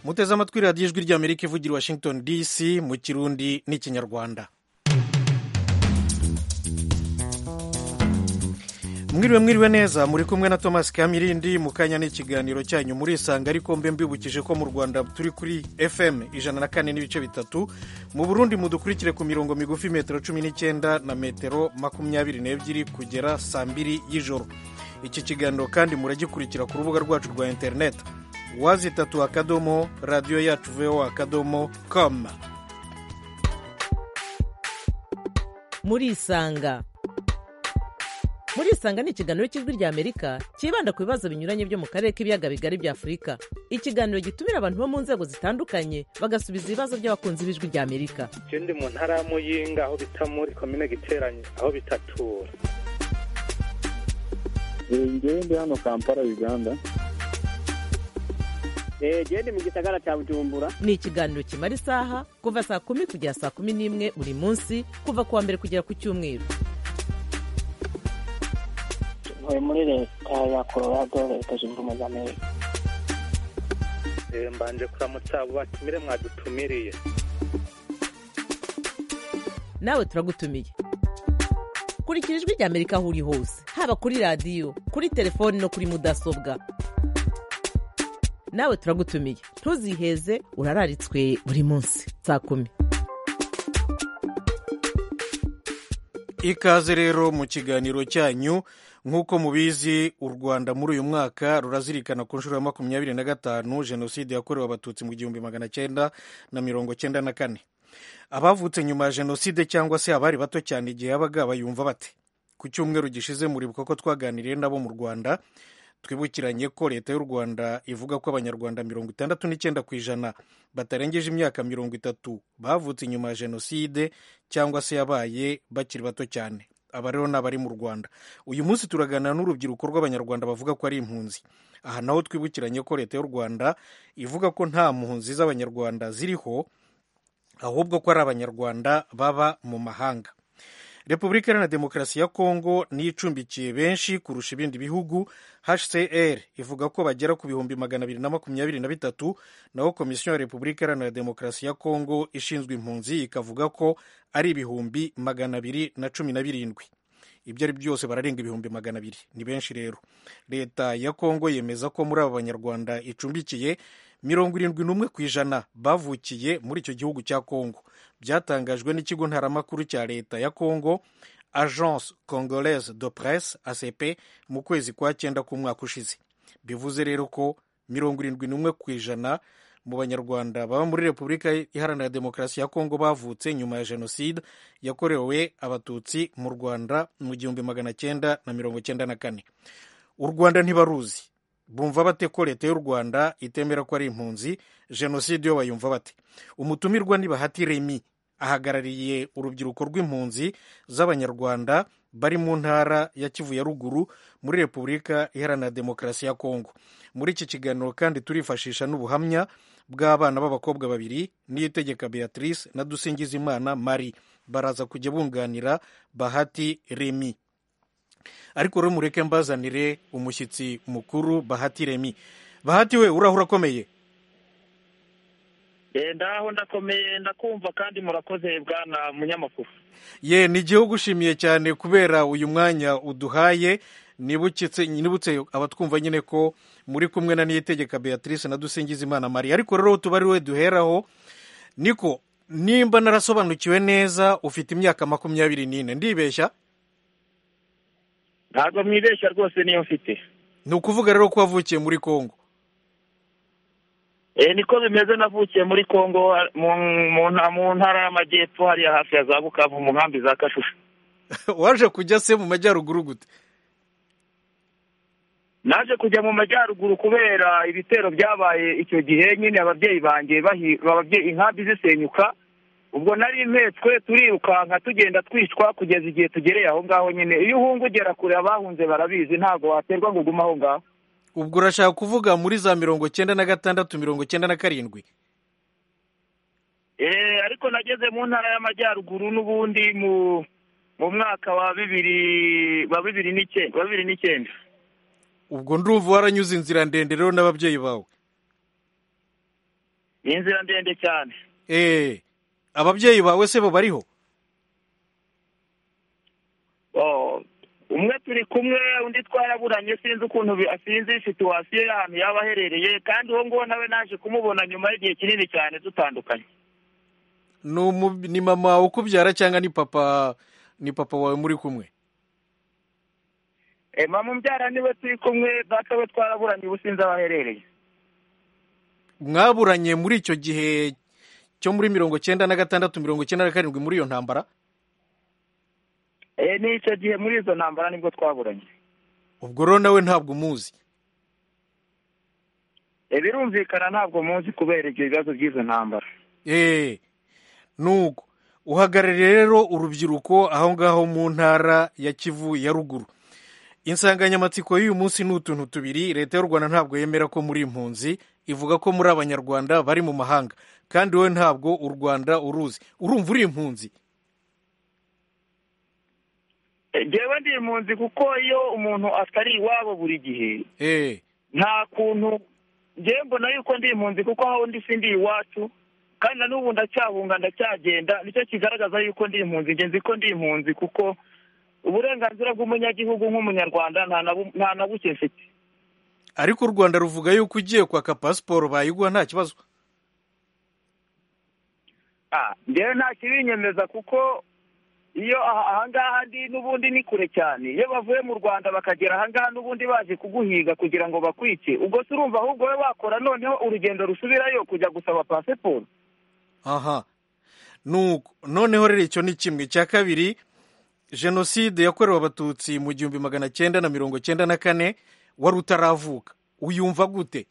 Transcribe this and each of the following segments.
muteze amatwi radiyo ijwi ry'amerika ivugira i washington dc mu kirundi n'ikinyarwanda mwiriwe mwiriwe neza muri kumwe na thomas kamirindi mu kanya n'ikiganiro cyanyu murisanga ariko mbe mbibukije ko mu rwanda turi kuri fm ijana na kane n'ibice bitatu mu burundi mudukurikire ku mirongo migufi metero cumi n'icyenda na metero makumyabiri n'ebyiri kugera saa mbiri y'ijoro iki kiganiro kandi muragikurikira ku rubuga rwacu rwa interineti wazi itatu akadomo radiyo yacu voa akadomo com murisanga murisanga ni ikiganiro cy'ijwi ry'amerika cyibanda ku bibazo binyuranye byo mu karere k'ibiyaga bigari bya afurika ikiganiro gitumira abantu bo mu nzego zitandukanye bagasubiza ibibazo by'abakunzi b'ijwi ry'amerika icyo ndi mu ntara ya muyinga aho bita muri komine giteranye aho bitatura ngewe ndi hano kampala uganda ngewe ndi mu gisagara cya bujumbura ni ikiganiro kimara isaha kuva saa kumi kugera saa kumi n'imwe buri munsi kuva ku wa mbere kugera ku cyumweru ntuye muri leta ya colorado leta zunze ubumwe za amerika mbanje kuramutsa abo batumire mwadutumiriye nawe turagutumiye kurikira ijwi ry'amerika aho uri hose haba kuri radiyo kuri telefoni no kuri mudasobwa nawe turagutumiye ntuziheze urararitswe buri munsi saa kumi ikaze rero mu kiganiro cyanyu nk'uko mubizi u rwanda muri uyu mwaka rurazirikana ku nshuro ya makumyabiri na gatanu jenoside yakorewe abatutsi mu gihumbi magana cyenda na mirongo cyenda na kane abavutse nyuma ya jenoside cyangwa se abari bato cyane igihe yabaga bayumva bate ku cyumweru gishize muribuka ko twaganiriye nabo mu rwanda twibukiranye ko leta y'u rwanda ivuga ko abanyarwanda mirongo itandatu n'icyenda ku ijana batarengeje imyaka mirongo itatu bavutse inyuma ya jenoside cyangwa se yabaye bakiri bato cyane aba rero ni abari mu rwanda uyu munsi turaganira n'urubyiruko rw'abanyarwanda bavuga ko ari impunzi aha naho twibukiranye ko leta y'u rwanda ivuga ko nta mpunzi z'abanyarwanda ziriho ahubwo ko ari abanyarwanda baba mu mahanga repubulika iharanira demokarasi ya kongo niyo icumbikiye benshi kurusha ibindi bihugu hcr ivuga ko bagera ku bihumbi magana abiri na makumyabiri na bitatu naho komisiyo ya repubulika iharanira demokarasi ya kongo ishinzwe impunzi ikavuga ko ari ibihumbi magana abiri na cumi na birindwi ibyo ari byose bararenga ibihumbi magana abiri ni benshi rero leta ya kongo yemeza ko muri aba banyarwanda icumbikiye mirongo irindwi n'umwe ku ijana bavukiye muri icyo gihugu cya kongo byatangajwe n'ikigo ntaramakuru cya leta ya kongo agence congolaise de presse acp mu kwezi kwa cyenda k'umwaka ushize bivuze rero ko mirongo irindwi n'umwe ku ijana mu banyarwanda baba muri repubulika iharanira demokarasi ya kongo bavutse nyuma ya jenoside yakorewe abatutsi mu rwanda mu gihumbi magana cyenda na mirongo cyenda na kane u rwanda ntibaruzi bumva bate ko leta y'u rwanda itemera ko ari impunzi jenoside yo bayumva bate umutumirwa ni bahati remi ahagarariye urubyiruko rw'impunzi z'abanyarwanda bari mu ntara ya kivu ya ruguru muri repubulika iharanira demokarasi ya kongo muri iki kiganiro kandi turifashisha n'ubuhamya bw'abana b'abakobwa babiri n'itegeka beatrice na dusingizimana mari baraza kujya bunganira bahati remi ariko rero mureke mbazanire umushyitsi mukuru bahati remi bahati we uraho urakomeye ndaho ndakomeye ndakumva kandi murakoze bwana munyamakuru ye ni igihugu ushimiye cyane kubera uyu mwanya uduhaye nibutse abatwumva nyine ko muri kumwe na niyitegeka beatrice na dusingiza imana marie ariko rero tuba ari we duheraho niko nimba narasobanukiwe neza ufite imyaka makumyabiri n'ine ndibeshya ntabwo mwibeshya rwose niyo mfite ni ukuvuga rero ko wavukiye muri congo niko bimeze navukiye muri congo mu ntara y'amajyepfo hariya hafi ya za bukavu mu nkambi za kashusha waje kujya se mu majyaruguru gute naje kujya mu majyaruguru kubera ibitero byabaye icyo gihe nyine ababyeyi banjye inkambi zisenyuka ubwo nari impetswe turirukanka tugenda twicwa kugeza igihe tugereye aho ngaho nyine iyo uhunga ugera kure abahunze barabizi ntabwo waterwa ngo ugume aho ngaho ubwo urashaka kuvuga muri za mirongo cyenda na gatandatu mirongo cyenda na karindwi eee ariko nageze mu ntara y'amajyaruguru n'ubundi mu mu mwaka wa bibiri wa bibiri n'icyenda wa bibiri n'icyenda ubwo ndumva waranyuze inzira ndende rero n'ababyeyi bawe ni inzira ndende cyane eh ababyeyi bawe se bo bariho Oh, umwe turi kumwe undi twaraburanye sinzi ukuntu bi- sinzi situwasiyo y'ahantu yaba aherereye kandi uwo nguwo nawe naje kumubona nyuma y'igihe kinini cyane dutandukanye ni umu- ni mama ukubyara cyangwa ni papa ni papa wawe muri kumwe Eh, mama umbyara niwe turi kumwe data we twaraburanye ubu sinzi aho aherereye mwaburanye muri icyo gihe cyo muri mirongo cyenda na gatandatu mirongo cyenda na karindwi muri iyo ntambara Eh, ni icyo gihe muri izo ntambara nibwo twaburanye ubwo rero nawe ntabwo umuzi Eh, birumvikana ntabwo muzi kubera ibyo bibazo by'izo ntambara eee nuko uhagarariye rero urubyiruko aho ngaho mu ntara ya kivu ya ruguru insanganyamatsiko y'uyu munsi ni utuntu tubiri leta y'u rwanda ntabwo yemera ko muri impunzi ivuga ko muri abanyarwanda bari mu mahanga kandi wowe ntabwo u rwanda uruzi urumva uri impunzi Eh, njyewe ndi impunzi kuko iyo umuntu atari iwabo buri gihe eee nta kuntu njyewe mbona yuko ndi impunzi kuko aho ndi si ndi iwacu kandi na n'ubu ndacyahunga ndacyagenda nicyo kigaragaza yuko ndi impunzi njye nzi ko ndi impunzi kuko uburenganzira bw'umunyagihugu nk'umunyarwanda nta na bu- nta na buke mfite ariko u rwanda ruvuga yuko ugiye kwaka pasiporo bayiguha nta kibazo Ah, njyewe nta kibinyemeza kuko iyo aha- ahangaha ndi n'ubundi ni kure cyane iyo bavuye mu rwanda bakagera ahangaha n'ubundi baje kuguhiga kugira ngo bakwice ubwo se urumva ahubwo we wakora noneho urugendo rusubirayo kujya gusaba pasiporo aha nuko noneho rero icyo ni kimwe cya kabiri jenoside yakorewe abatutsi mu gihumbi magana cyenda na mirongo cyenda na kane wari utaravuka uyumva gute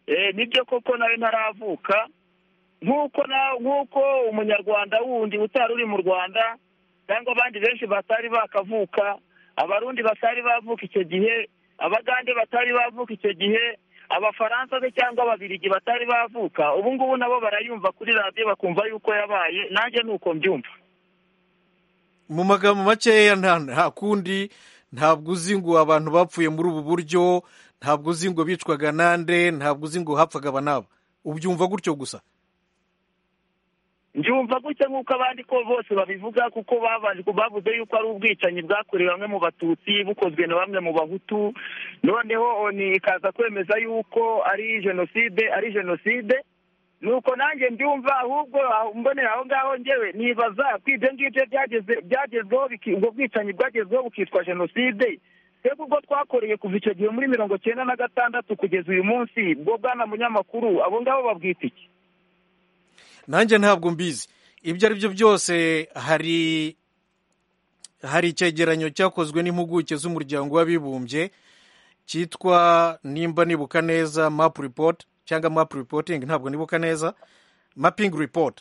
Eh, nibyo koko nawe ntaravuka nk'uko na nk'uko umunyarwanda wundi utari uri mu rwanda cyangwa abandi benshi batari bakavuka abarundi batari bavuka icyo gihe abagande batari bavuka icyo gihe abafaransa se cyangwa ababirigi batari bavuka ubu ngubu nabo barayumva kuri radiyo bakumva yuko yabaye nanjye ni uko mbyumva mu magambo makeya nta nta kundi ntabwo uzi ngo abantu bapfuye muri ubu buryo ntabwo uzi ngo bicwaga nande ntabwo uzi ngo hapfaga aba n'aba ubyumva gutyo gusa mbyumva gutya nk'uko abandi ko bose babivuga kuko babanje bavuze yuko ari ubwicanyi bwakorewe bamwe mu batutsi bukozwe na bamwe mu bahutu noneho oni ikaza kwemeza yuko ari jenoside ari jenoside nuko nanjye mbyumva ahubwo aho- mbonera aho ngaho ngewe nibaza ko ibyo ngibyo byageze byagezweho biki- ubwo bwicanyi bwagezweho bukitwa jenoside twebwe ubwo twakoreye kuva icyo gihe muri mirongo cyenda na gatandatu kugeza uyu munsi bwo bwana munyamakuru abo ngabo babwita iki nanjye ntabwo mbizi ibyo ari byo byose hari hari icyegeranyo cyakozwe n'impuguke z'umuryango w'abibumbye cyitwa nimba nibuka neza map report cyangwa map reporting ntabwo nibuka neza mapping report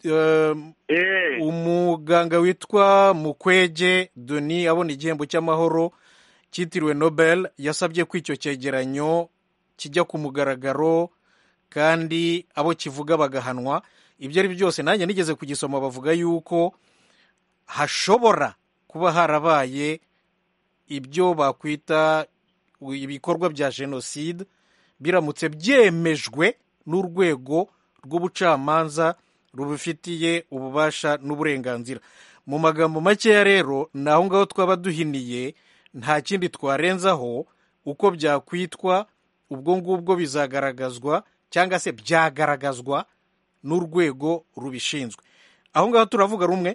Um, eh umuganga witwa mukwege doni abona igihembo cy'amahoro cyitiriwe nobel yasabye ko icyo cyegeranyo kijya ku mugaragaro kandi abo kivuga bagahanwa ibyo ari byo byose nanjye nigeze kugisoma bavuga yuko hashobora kuba harabaye ibyo bakwita ibikorwa bya jenoside biramutse byemejwe n'urwego rw'ubucamanza rubifitiye ububasha n'uburenganzira mu magambo makeya rero ni aho ngaho twaba duhiniye nta kindi twarenzaho uko byakwitwa ubwo ngubwo bizagaragazwa cyangwa se byagaragazwa n'urwego rubishinzwe aho ngaho turavuga rumwe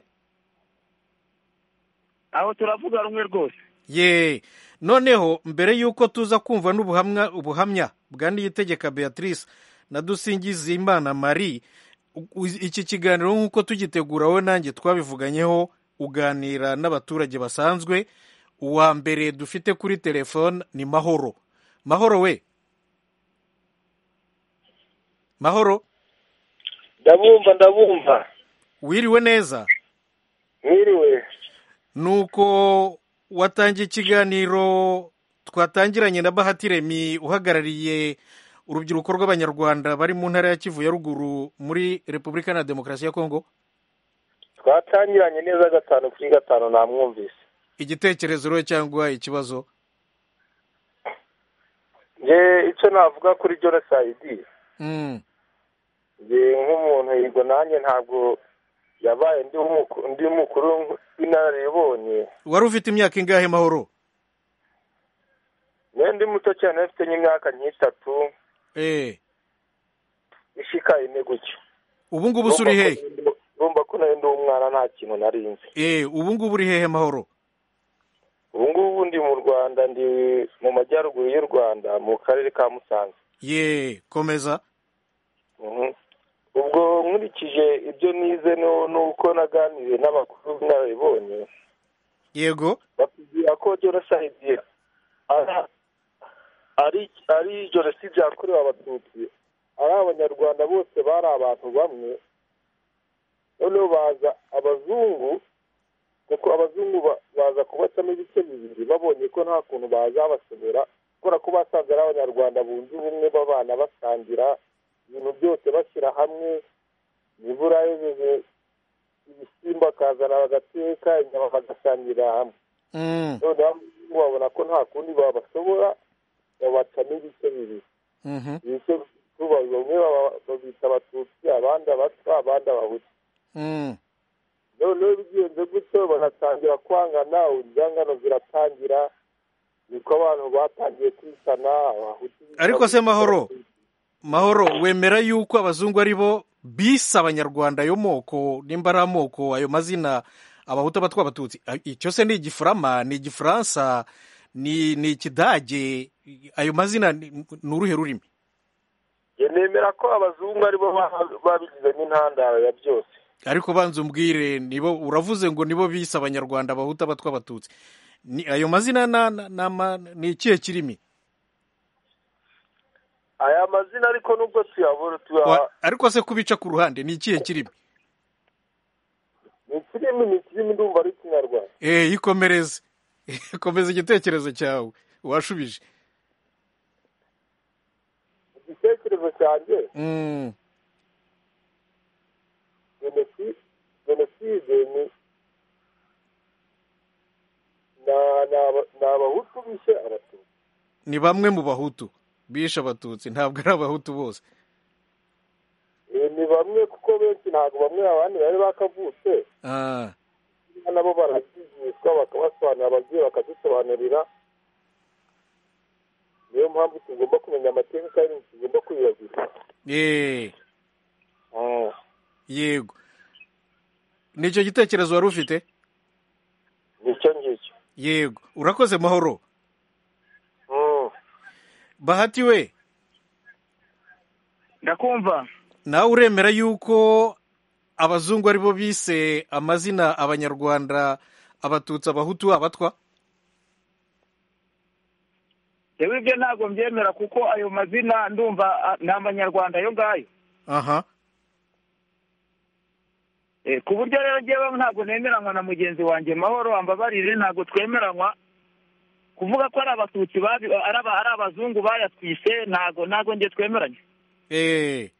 aho turavuga rumwe rwose ye noneho mbere y'uko tuza kumva n'ubuhamya ubuhamya bwa niyitegeka beatrice na dusingiza imana marie u- iki kiganiro nk'uko tugitegura wowe nanjye twabivuganyeho uganira n'abaturage basanzwe uwa mbere dufite kuri telefone ni mahoro mahoro we mahoro ndabumva ndabumva wiriwe neza mwiriwe nuko watangiye ikiganiro twatangiranye na bahati remi uhagarariye urubyiruko rw'abanyarwanda bari mu ntara ya kivu ya ruguru muri repubulika na demokarasi ya kongo twatangiranye neza gatanu kuri gatanu namwumvise igitekerezo rero cyangwa ikibazo icyo navuga kuri jorosayidi Mm. nk'umuntu yego nanjye ntabwo yabaye ndi w'umuku- ndi mukuru w'inararibonye wari ufite imyaka ingahe mahoro niyo ndi muto cyane afite nk'imyaka nk'itatu Eh, ishika ine gutyo ubu ngubu se uri hehe Urumva ko nari ndi- urumva ko nari ndi umwana nta kintu nari nzi Eh, ubu ngubu uri hehe mahoro ubu ngubu ndi mu rwanda ndi mu majyaruguru y'u rwanda mu karere ka musanze ye komeza Mhm. ubwo nkurikije ibyo nize no- nuko naganiriye n'abakuru b'inararibonye yego batubwira ko jenoside ari- ari ari jenoside yakorewe abatutsi ari abanyarwanda bose bari abantu bamwe noneho baza abazungu kuko abazungu ba- baza kubacamo ibice bibiri babonye ko nta kuntu bazabasomera kubera ko basanze ari abanyarwanda bunze ubumwe babana basangira ibintu byose bashyira hamwe nibura yejeje ibisimba akazana bagateka inyama bagasangira hamwe Mm, noneho abazungu babona ko nta kundi babashobora babacamo ibice bibiri mhm, ibice biba bamwe baba- babita abatutsi abandi abatwa abandi abahutu mm, noneho bigenze gutyo banatangira kwangana inzangano ziratangira niko abantu batangiye kwisana abahutu Ariko se Mahoro? mahoro wemera yuko abazungu ari bo bise abanyarwanda ayo moko nimba ari amoko ayo mazina abahutu abatwa abatutsi A- icyo se ni igifurama ni igifaransa ni ni ikidage ayo mazina ni ni uruhe rurimi Njye nemera ko abazungu aribo ba- babigizemo intandaro ya byose ariko banza umbwire nibo uravuze ngo nibo bise abanyarwanda abahutu abatwa abatutsi ni ayo mazina na- na- na ma- ni ikihe kirimi aya mazina ariko nubwo tuyabura Wa- tuya ariko se kubica ku ruhande ni ikihe kirimi ni filimi ni filimi ndumva ari ikinyarwanda eh ikomereze komeza igitekerezo cyawe washubije igitekerezo cyanjye Mm. genocide genocide ni na- ni aba- ni abahutu bishe abatutsi ni bamwe mu bahutu bishe abatutsi ntabwo ari abahutu bose Eh, ni bamwe kuko benshi ntabwo bamwe abandi bari bakavutse Ah, nabo barakigishwa bakabasobanurira ababyeyi bakadusobanurira niyo mpamvu tugomba kumenya amateka kandi tugomba kwibagiza eh, Ah. yego nicyo gitekerezo wari ufite nicyo ngicyo yego urakoze mahoro Mm. bahati we ndakumva nawe uremera yuko abazungu aribo bise amazina abanyarwanda abatutsi abahutu abatwa yewe ibyo ntabwo mbyemera kuko ayo mazina ndumva a- ni amanyarwanda ayo ngayo aha Eh, ku buryo rero njyewe ntabwo nemeranywa na mugenzi wanjye mahoro ambabarire ntabwo twemeranywa kuvuga ko ari abatutsi babi- ari aba- ari abazungu bayatwise ntabwo ntabwo njye twemeranya eh.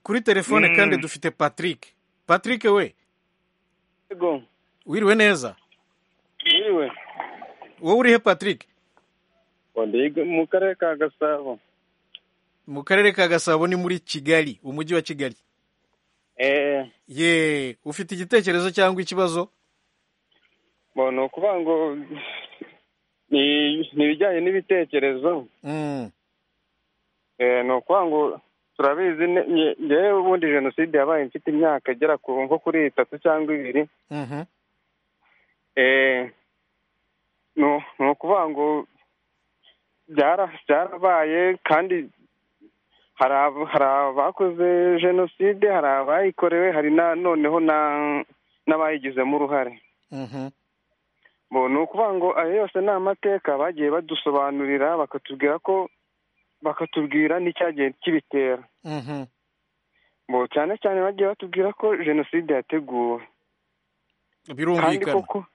kuri telefone Mm. kandi dufite patrick patrick we Yego, wiriwe neza yiriwe. wowe urihe patrick Ndi mu karere ka Gasabo. mu karere ka gasabo ni muri kigali umujyi wa kigali Eh, ye ufite igitekerezo cyangwa ikibazo bo ni ukuvuga ngo ni ni ibijyanye n'ibitekerezo. Mm, Eh, ni ukuvuga ngo turabizi ne- nge- ngewe ubundi jenoside yabaye mfite imyaka igera ku nko kuri itatu cyangwa ibiri. mhm, Eh, no- ni ukuvuga ngo byara- byarabaye kandi hari ab- hari abakoze jenoside hari abayikorewe hari na noneho na- n'abayigizemo uruhare mhm, bo ni ukuvuga ngo ayo yose ni amateka bagiye badusobanurira bakatubwira ko bakatubwira n'icyagiye kibitera mhm, bo cyane cyane bagiye batubwira ko jenoside yateguwe kandi birumvikana koko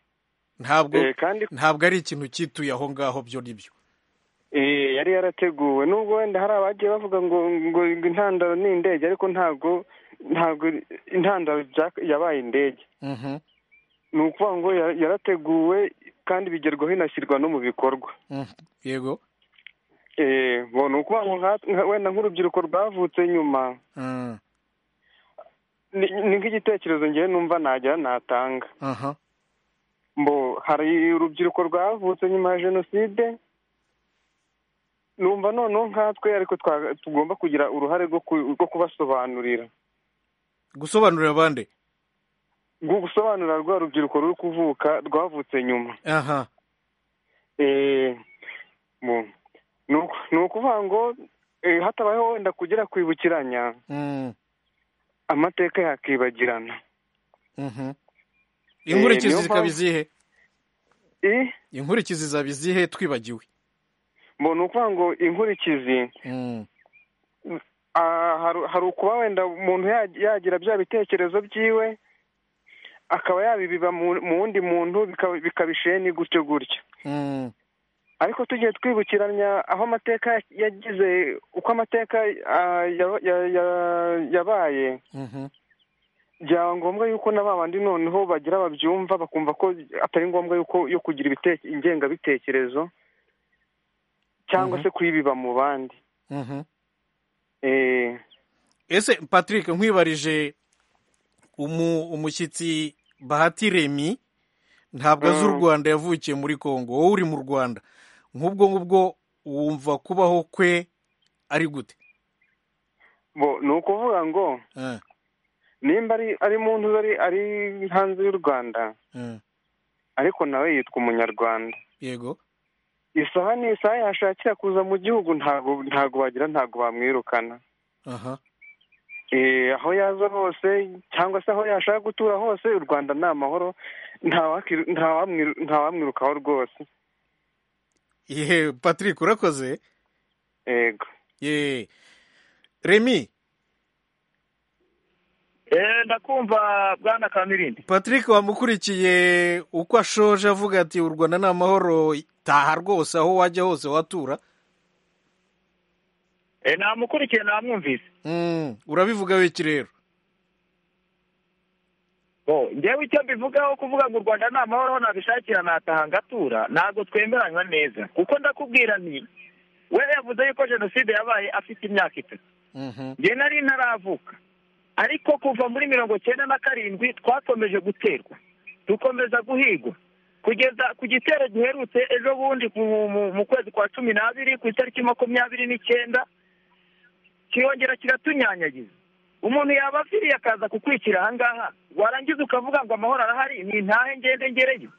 ntabwo eh, kandi ntabwo ari ikintu cyituye aho ngaho byo nibyo Eh, yari yarateguwe nubwo wenda hari abagiye bavuga ngo ngo intandaro ni indege ariko ntabwo ntabwo intandaro byaka- yabaye indege Mhm, ni ukuvuga ngo ya- yarateguwe kandi bigerwaho inashyirwa no mu bikorwa mhm, yego bo ni ukuvuga ngo nka- nka- wenda nk'urubyiruko rwavutse nyuma Mm, ni ni nk'igitekerezo ngewe numva nagira natanga aha mbo hari urubyiruko rwavutse nyuma ya jenoside numva noneho nkatwe ariko twa- tugomba kugira uruhare rwo ku- rwo kubasobanurira gusobanurira abandi ngo gusobanurira rwa rubyiruko ruri kuvuka rwavutse nyuma aha Eh, bo, ni uku- ni ukuvuga ngo eh, hatabayeho wenda kugira kwibukiranya Mm, amateka yakibagirana mhm. Eh, niyo inkurikizi zikaba mpamvu- izihe I- inkurikizi zaba izihe twibagiwe bo ni ukuvuga ngo inkurikizi Mm, Ah, hari hari ukuba wenda umuntu yag- yagira bya bitekerezo byiwe akaba yabibiba mu mu wundi muntu bikaba- bikaba isheni gutyo gutyo mm, ariko tugiye twibukiranya aho amateka yagize uko amateka ah, ya- ya- ya- yabaye mhm. byaba ngombwa yuko na babandi noneho bagira babyumva bakumva ko atari ngombwa yuko yo kugira ibite- ingengabitekerezo cyangwa Mhm. se kuyibiba mu bandi Mhm. Eh, ese patrick nkwibarije umu- umushyitsi bahati remi ntabwo azi u Mm. rwanda yavukiye muri congo wowe uri mu rwanda nk'ubwo ngubwo wumva kubaho kwe ari gute bo ni ukuvuga ngo Eh, nimba ari ari muntu ari ari hanze y'u rwanda eh, ariko nawe yitwa umunyarwanda yego isaha n'isaha yashakira kuza mu gihugu ntago ntago bagira ntago bamwirukana aha Eh, aho yaza hose cyangwa se aho yashaka gutura hose u rwanda ni amahoro ntawakiru- ntawamwiru- ntawamwirukaho rwose ye patrick urakoze yego ye remi Eh, ndakumva bwana kamirindi patrick wamukurikiye uko ashoje avuga ati u rwanda ni amahoro taha rwose aho wajya hose watura Eh, namukurikiye namwumvise Mm, urabivuga wiki rero Oh, njyewe icyo mbivugaho kuvuga ngo u rwanda ni amahoro aho nabishakira nataha ngatura ntabwo twemeranywa neza kuko ndakubwira nti we yavuze yuko jenoside yabaye afite imyaka itatu Mhm, njye nari ntaravuka ariko kuva muri mirongo cyenda na karindwi twakomeje guterwa dukomeza guhigwa kugeza ku gitero giherutse ejo bundi mu- mu- mu kwezi kwa cumi n'abiri ku itariki makumyabiri n'icyenda kirongera kiratunyanyagiza umuntu yaba afiriye akaza kukwikira aha ngaha warangiza ukavuga ngo amahoro arahari ni ntahe ngende ngereyo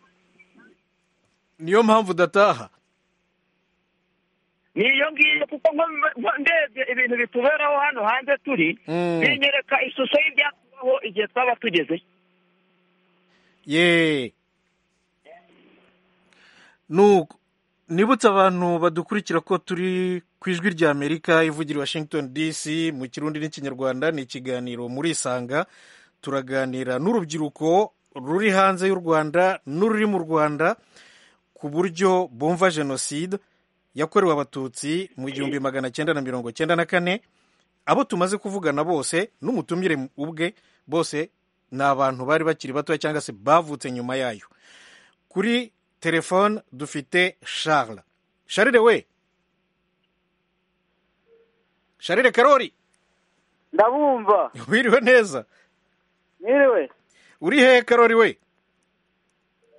niyo mpamvu udataha ni iyo ngiyo kuko nko- nko ndebye ibintu bituberaho hano hanze turi Mm. binyereka ishusho y'ibyakubaho igihe twaba tugezeyo ye nuko nibutse abantu badukurikira ko turi ku ijwi rya amerika ivugira i washington dc mu kirundi n'ikinyarwanda ni ikiganiro muri isanga turaganira n'urubyiruko ruri hanze y'u rwanda n'ururi mu rwanda ku buryo bumva jenoside yakorewe abatutsi mu gihumbi magana cyenda na mirongo cyenda na kane abo tumaze kuvugana bose n'umutumire ubwe bose ni abantu bari bakiri batoya cyangwa se bavutse nyuma yayo kuri telefone dufite charles charles we charles karori ndabumva wiriwe neza mwiriwe uri hehe karori we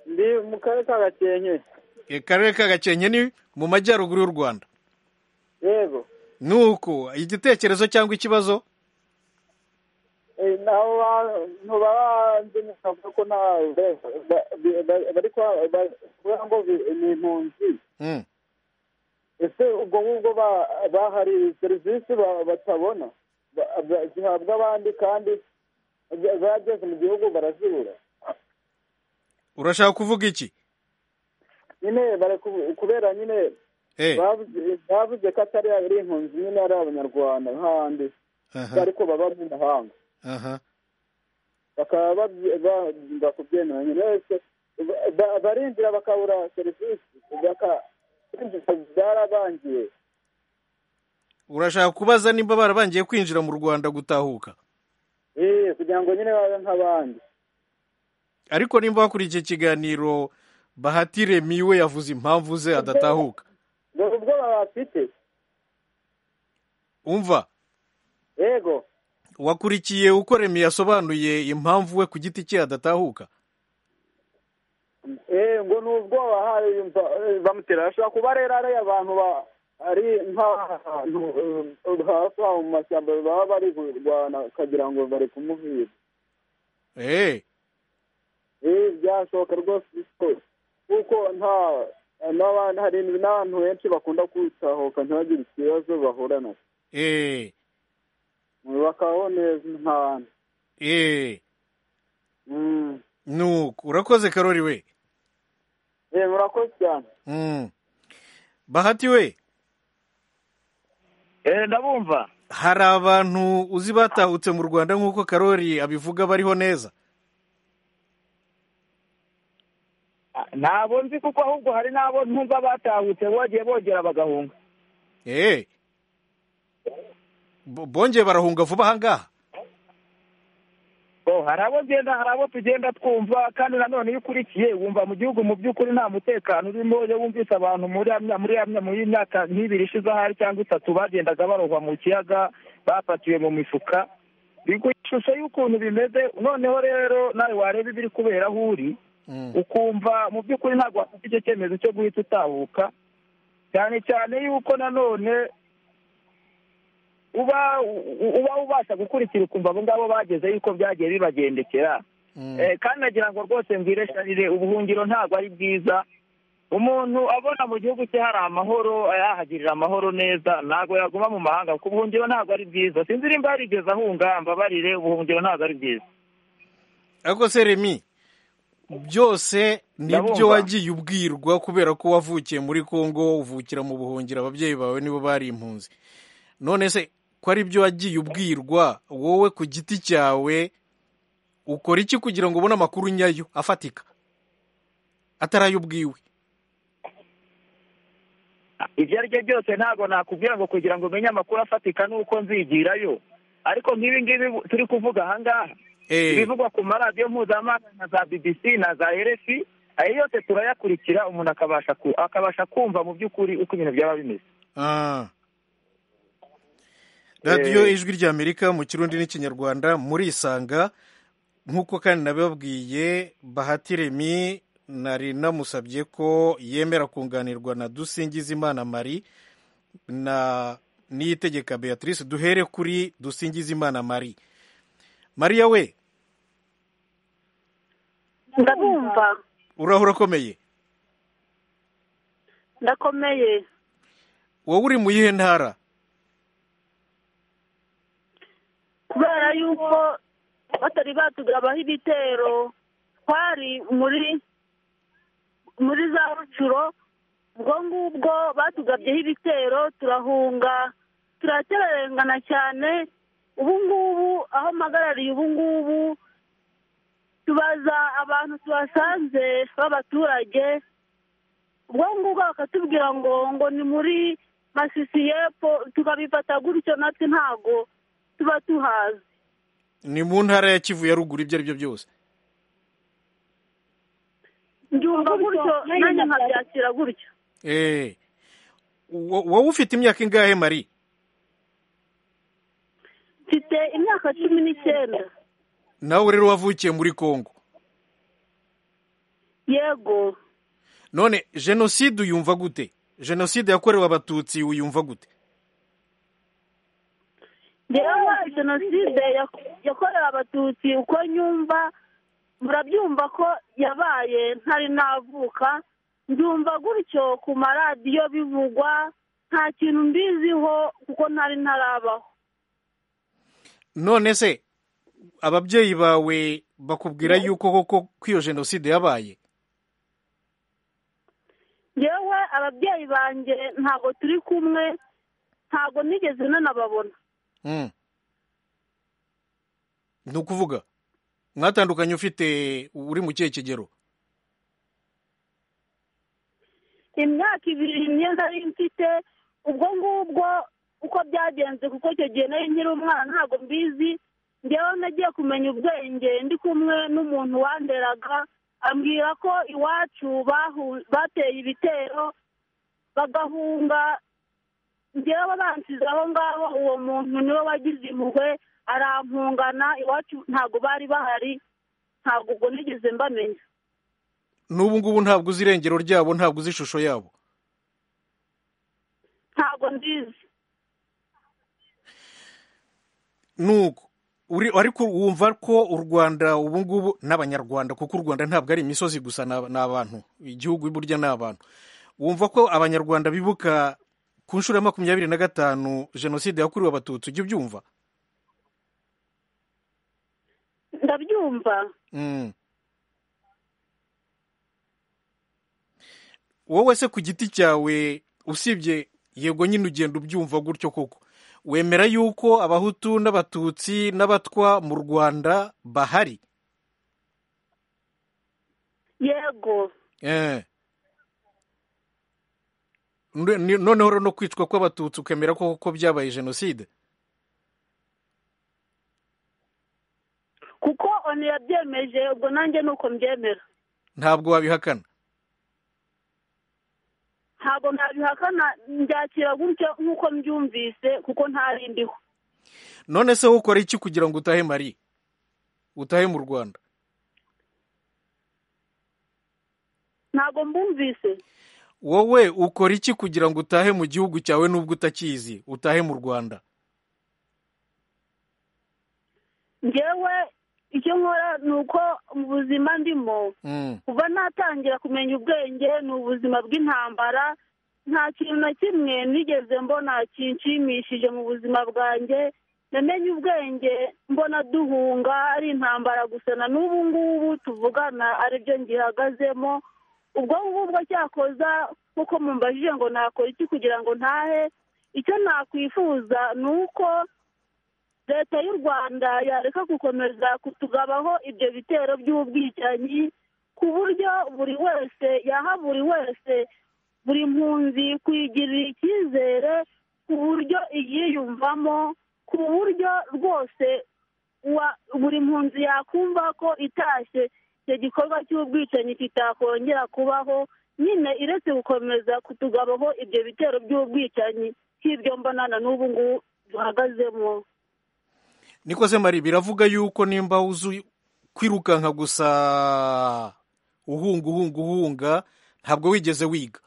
ndi mu karere ka gakenke E, akarere ka gakenke ni mu majyaruguru y'u rwanda yego nuko igitekerezo cyangwa ikibazo Eh, nabo bantu baba hanze nkavuga ko nta bari kwa- ba- kubera ngo bi- ni impunzi Mm. ese ubwo ngubwo ba- bahari serivisi ba- batabona ba- ba- zihabwa abandi kandi za- zageze mu gihugu barazibura urashaka kuvuga iki nyine bari ku- kubera nyine Eh, bavuze- bavuze ko atari ari impunzi nyine ari abanyarwanda nk'ahandi aha, ariko baba mu mahanga aha. bakaba babye- bagomba kubyemera nyine wese ba- ba- barinjira bakabura serivisi baka- byarabangiye urashaka kubaza nimba barabangiye kwinjira mu rwanda gutahuka Eh, kugira ngo nyine babe nk'abandi ariko nimba wakurikiye ikiganiro bahati remi we yavuze impamvu ze adatahuka ubwo baba bafite umva yego wakurikiye uko remi yasobanuye impamvu we ku giti cye adatahuka eh ngo nubwo wahaye yumva eh, bamutera ashobora kuba rero ari abantu ba- ari nk'ahantu eh, hasi aho mu mashyamba baba bari kurwana ukagira ngo bari kumubwira eee eh byashoboka rwose ko kuko nta n'abantu hari n'abantu benshi bakunda kwitahoka ntibagire ikibazo bahura nacyo eee bakabaho neza nta bantu eee Mm. nuko urakoze karori we eh murakoze cyane Mm. bahati we ndabumva hari abantu uzi batahutse mu rwanda nk'uko karori abivuga bariho neza ntabwo nzi kuko ahubwo hari n'abo ntumva batahutse bagiye bogera bagahunga eee Bo- bongeye barahunga vuba aha ngaha Oh, hari abo ngenda hari abo tugenda twumva kandi nanone iyo ukurikiye wumva mu gihugu mu by'ukuri nta mutekano urimo iyo wumvise abantu muri ya mya- muri ya mya- muri iyi myaka nk'ibiri ishize ahari cyangwa itatu bagendaga barohwa mu kiyaga bafatiwe mu mifuka biguha ishusho y'ukuntu bimeze noneho rero nawe wareba ibiri kubera aho uri Mm. ukumva mu by'ukuri ntabwo wafata icyo cyemezo cyo guhita utahuka cyane cyane yuko nanone uba u- uba ubasha gukurikira ukumva abo ngabo bageze yuko byagiye bibagendekera Mm. Eh, kandi nagira ngo rwose mbwire sharire ubuhungiro ntabwo ari bwiza umuntu abona mu gihugu cye hari amahoro yahagirira amahoro neza ntabwo yaguma mu mahanga kuko ubuhungiro ntabwo ari bwiza sinzi nimba yarigeze ahunga mbabarire ubuhungiro ntabwo ari bwiza ariko se remi byose ni ibyo Ndabumva. wagiye ubwirwa kubera ko wavukiye muri congo uvukira mu buhungiro ababyeyi bawe nibo bari impunzi none se ko ari byo wagiye ubwirwa wowe ku giti cyawe ukora iki kugira ngo ubone amakuru nyayo afatika atari ayo ubwiwe ibyo ari byo byose ntabwo nakubwira ngo kugira ngo umenye amakuru afatika ni uko nzigirayo ariko nk'ibi ngibi turi kuvuga aha ngaha Eh, ibivugwa ku maradiyo mpuzamahanga na za bbc na za rfi ayo yose turayakurikira umuntu akabasha ku- akabasha kumva mu by'ukuri uko ibintu byaba bimeze ah. radiyo Eh. ijwi ry'amerika mu kirundi n'ikinyarwanda murisanga nk'uko kandi nababwiye bahati remi nari namusabye ko yemera kunganirwa na dusingizimana marie na niyitegeka beatrice duhere kuri dusingizimana marie mariya we ndabumva urahura urakomeye ndakomeye wowe uri mu yihe ntara kubera yuko batari batugabaho ibitero twari muri muri za rucuro ubwo ngubwo batugabyeho ibitero turahunga turatererengana cyane ubu ngubu aho mpagarariye ubu ngubu tubaza abantu tubasanze b'abaturage ubwo ngubwo bakatubwira ngo ngo ni muri masisi y'epfo tukabifata gutyo natwe ntago tuba tuhazi ni mu ntara ya kivu ya ruguru ibyo ari byo byose mbyumva gutyo nanjye nkabyakira gutyo Eh, wo- wowe ufite imyaka ingahe marie mfite imyaka cumi n'icyenda nawe rero wavukiye muri congo yego none jenoside uyumva gute jenoside yakorewe abatutsi uyumva gute rero jenoside yak- yakorewe abatutsi uko nyumva murabyumva ko yabaye ntari navuka mbyumva gutyo ku maradiyo bivugwa nta kintu mbiziho kuko ntari ntarabaho none se ababyeyi bawe bakubwira yuko koko ko iyo jenoside yabaye yewe ababyeyi banjye ntabwo turi kumwe ntabwo nigeze nanababona Mm. ni ukuvuga mwatandukanye ufite uri mu kihe kigero imyaka ibiri niyo nari mfite ubwo ngubwo uko byagenze kuko icyo gihe nari nkiri umwana ntabwo mbizi ngewe nagiye kumenya ubwenge ndi kumwe n'umuntu wanderaga ambwira ko iwacu bahu- bateye ibitero bagahunga njyewe bansize aho ngaho uwo muntu niwe wagize impuhwe arampungana iwacu ntabwo bari bahari ntabwo ubwo nigeze mbamenya n'ubu ngubu ntabwo uzi irengero ryabo ntabwo uzi ishusho yabo ntabwo ndizi nuko uri- ariko wumva ko u rwanda ubu ngubu n'abanyarwanda kuko u rwanda ntabwo ari imisozi gusa ni aba- ni abantu igihugu burya ni abantu wumva ko abanyarwanda bibuka ku nshuro ya makumyabiri na gatanu jenoside yakorewe abatutsi ujya ubyumva ndabyumva Mm. wowe se ku giti cyawe usibye yego nyine ugenda ubyumva gutyo koko wemera yuko abahutu n'abatutsi n'abatwa mu rwanda bahari yego Eh. Nde- ni- noneho rero no kwicwa kw'abatutsi ukemera ko ko byabaye jenoside kuko onu yabyemeje ubwo nanjye ni uko mbyemera ntabwo wabihakana ntabwo ntabihakana mbyakira gutyo nk'uko mbyumvise kuko ntarindiho none se ukora iki kugira ngo utahe mari utahe mu rwanda ntabwo mbumvise wowe ukora iki kugira ngo utahe mu gihugu cyawe n'ubwo utakizi utahe mu rwanda njyewe icyo nkora ni uko mu buzima ndimo Mm. kuva natangira kumenya ubwenge ni ubuzima bw'intambara nta kintu na kimwe nigeze mbona kinshimishije mu buzima bwanjye namenye ubwenge mbona duhunga ari intambara gusa na n'ubu ngubu tuvugana aribyo ngihagazemo ubwo ngubwo cyakoza nk'uko mumbajije ngo nakora iki kugira ngo ntahe icyo nakwifuza ni uko leta y'u rwanda yareka gukomeza kutugabaho ibyo bitero by'ubwicanyi ku buryo buri wese yaha buri wese buri mpunzi kwigirira icyizere ku buryo iyiyumvamo ku buryo rwose wa- buri mpunzi yakumva ko itashye icyo gikorwa cy'ubwicanyi kitakongera kubaho nyine iretse gukomeza kutugabaho ibyo bitero by'ubwicanyi nk'ibyo mbona na n'ubu ngubu duhagazemo niko se mari biravuga yuko nimba wuzuye kwirukanka gusa uhunga uhunga uhunga ntabwo wigeze wiga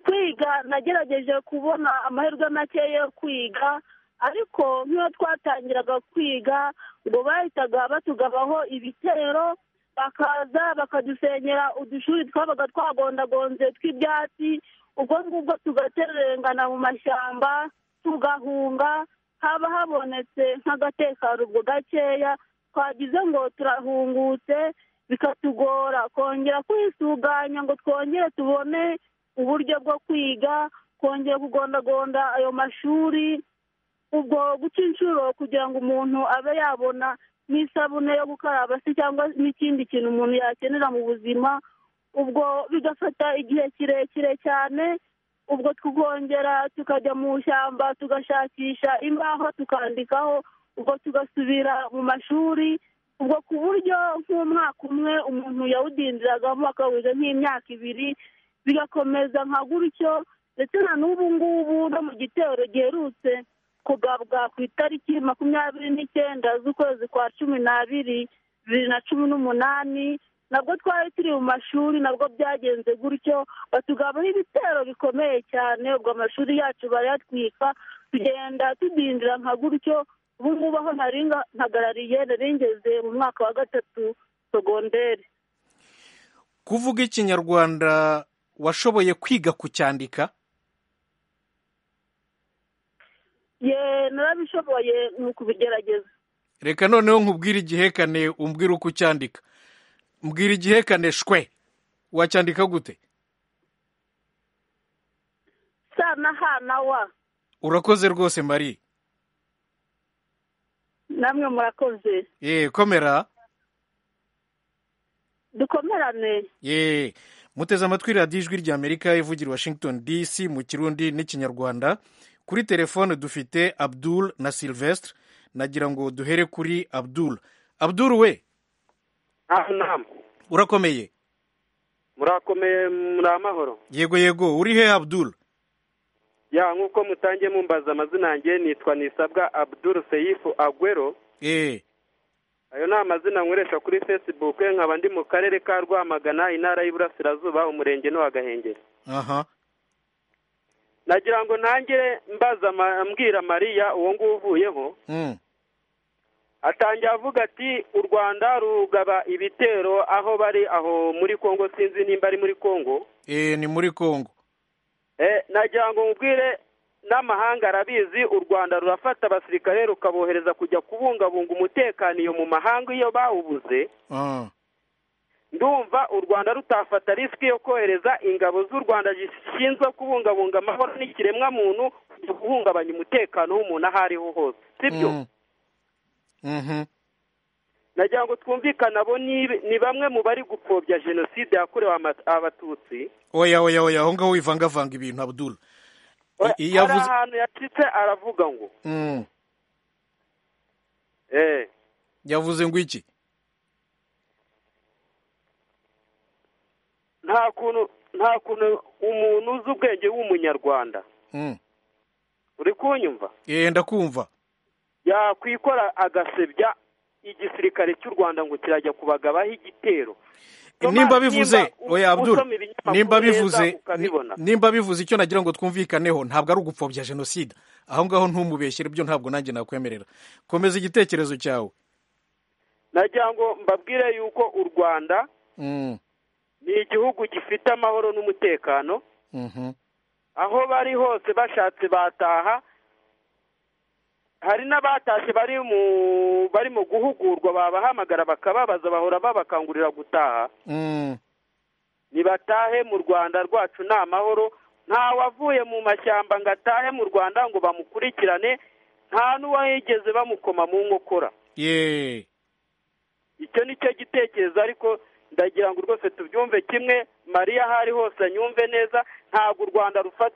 kwiga nagerageje kubona amahirwe makeya yo kwiga ariko nk'iyo twatangiraga kwiga ngo bahitaga batugabaho ibitero bakaza bakadusenyera udushuri twabaga twagondagonze tw'ibyatsi ubwo ngubwo tugatererengana mu mashyamba tugahunga haba habonetse nk'agatekarugo gakeya twagize ngo turahungutse bikatugora kongera kwisuganya ngo twongere tubone uburyo bwo kwiga kongera kugondagonda ayo mashuri ubwo guca inshuro kugira ngo umuntu abe yabona n'isabune yo gukaraba se cyangwa n'ikindi kintu umuntu yakenera mu buzima ubwo bigafata igihe kirekire cyane ubwo tukongera tukajya mu ishyamba tugashakisha imbaho tukandikaho ubwo tugasubira mu mashuri ubwo ku buryo nk'umwaka umwe umuntu yawudindiragamo akawuza nk'imyaka ibiri bigakomeza nka gutyo ndetse na n'ubu ngubu no mu gitero giherutse kugabwa ku itariki makumyabiri n'icyenda z'ukwezi kwa cumi n'abiri bibiri na cumi n'umunani nabwo twari turi mu mashuri nabwo byagenze gutyo batugabaho ibitero bikomeye cyane ubwo amashuri yacu barayatwika tugenda tudindira nka gutyo ubu ngubu aho nari nga- ntagarariye nari ngeze mu mwaka wa gatatu sogonderi kuvuga ikinyarwanda washoboye kwiga kucyandika ye narabishoboye ni ukubigerageza reka noneho nkubwire igihekane umbwire uko ucyandika mbwira igihekane shwe wacyandika gute sa na ha na wa urakoze rwose mari namwe murakoze ye komera dukomerane ye muteze amatwi radiyo ijwi ry'amerika ivugira i washington dc mu kirundi n'ikinyarwanda kuri telefone dufite abdul na sylvestre nagira ngo duhere kuri abdul abdul we aha namu urakomeye murakomeye muri amahoro yego yego uri he abdul ya nk'uko mutangiye mumbaza amazina yanjye nitwa nisabwa abdul seyifu agwero eh ayo ni amazina nkoresha kuri facebook nkaba ndi mu karere ka rwamagana intara y'iburasirazuba umurenge no hagahengeri aha nagira ngo ntangire mbaza ma- mbwira mariya uwo nguwo uvuyeho mm. atangira avuga ati u rwanda rugaba ibitero aho bari aho muri congo sinzi nimba ari muri congo eh ni muri kongo Eh, nagira ngo mubwire n'amahanga arabizi u rwanda rurafata abasirikare rukabohereza kujya kubungabunga umutekano iyo mu mahanga iyo bawubuze ah. ndumva u rwanda rutafata risiki yo kohereza ingabo z'u rwanda zishinzwe kubungabunga amahoro n'ikiremwamuntu kujya guhungabanya umutekano w'umuntu aho ariho hose sibyo Mm. Mhm. nagira ngo twumvikane abo ni- ni bamwe mu bari gupfobya jenoside yakorewe ama- abatutsi oya oya oya aho ngaho wivangavanga ibintu abdul I- iyo hari avuze ahantu yacitse aravuga ngo Mm. eh yavuze ngo iki nta kuntu nta kuntu umuntu uzi ubwenge w'umunyarwanda Mm. uri kunyumva eh ndakumva yakwikora agasebya igisirikare cy'u rwanda ngo kirajya kubagabaho igitero Toma, nimba bivuze nimba oya abdul usoma ibinyamakuru nimba neza bivuze ukabibona. nimba bivuze icyo nagira ngo twumvikaneho ntabwo ari ugupfobya jenoside aho ngaho ntumubeshyere ibyo ntabwo nanjye nakwemerera komeza igitekerezo cyawe nagira ngo mbabwire yuko u rwanda Mm. ni igihugu gifite amahoro n'umutekano Mhm. aho bari hose bashatse bataha hari n'abatashye bari mu bari mu guhugurwa babahamagara bakababaza bahora babakangurira gutaha Mm. nibatahe mu rwanda rwacu ni amahoro nta wavuye mu mashyamba ngo atahe mu rwanda ngo bamukurikirane nta n'uwahigeze bamukoma mu nkokora ye icyo ni cyo gitekerezo ariko ndagira ngo rwose tubyumve kimwe mariya aho ari hose anyumve neza ntabwo u rwanda rufata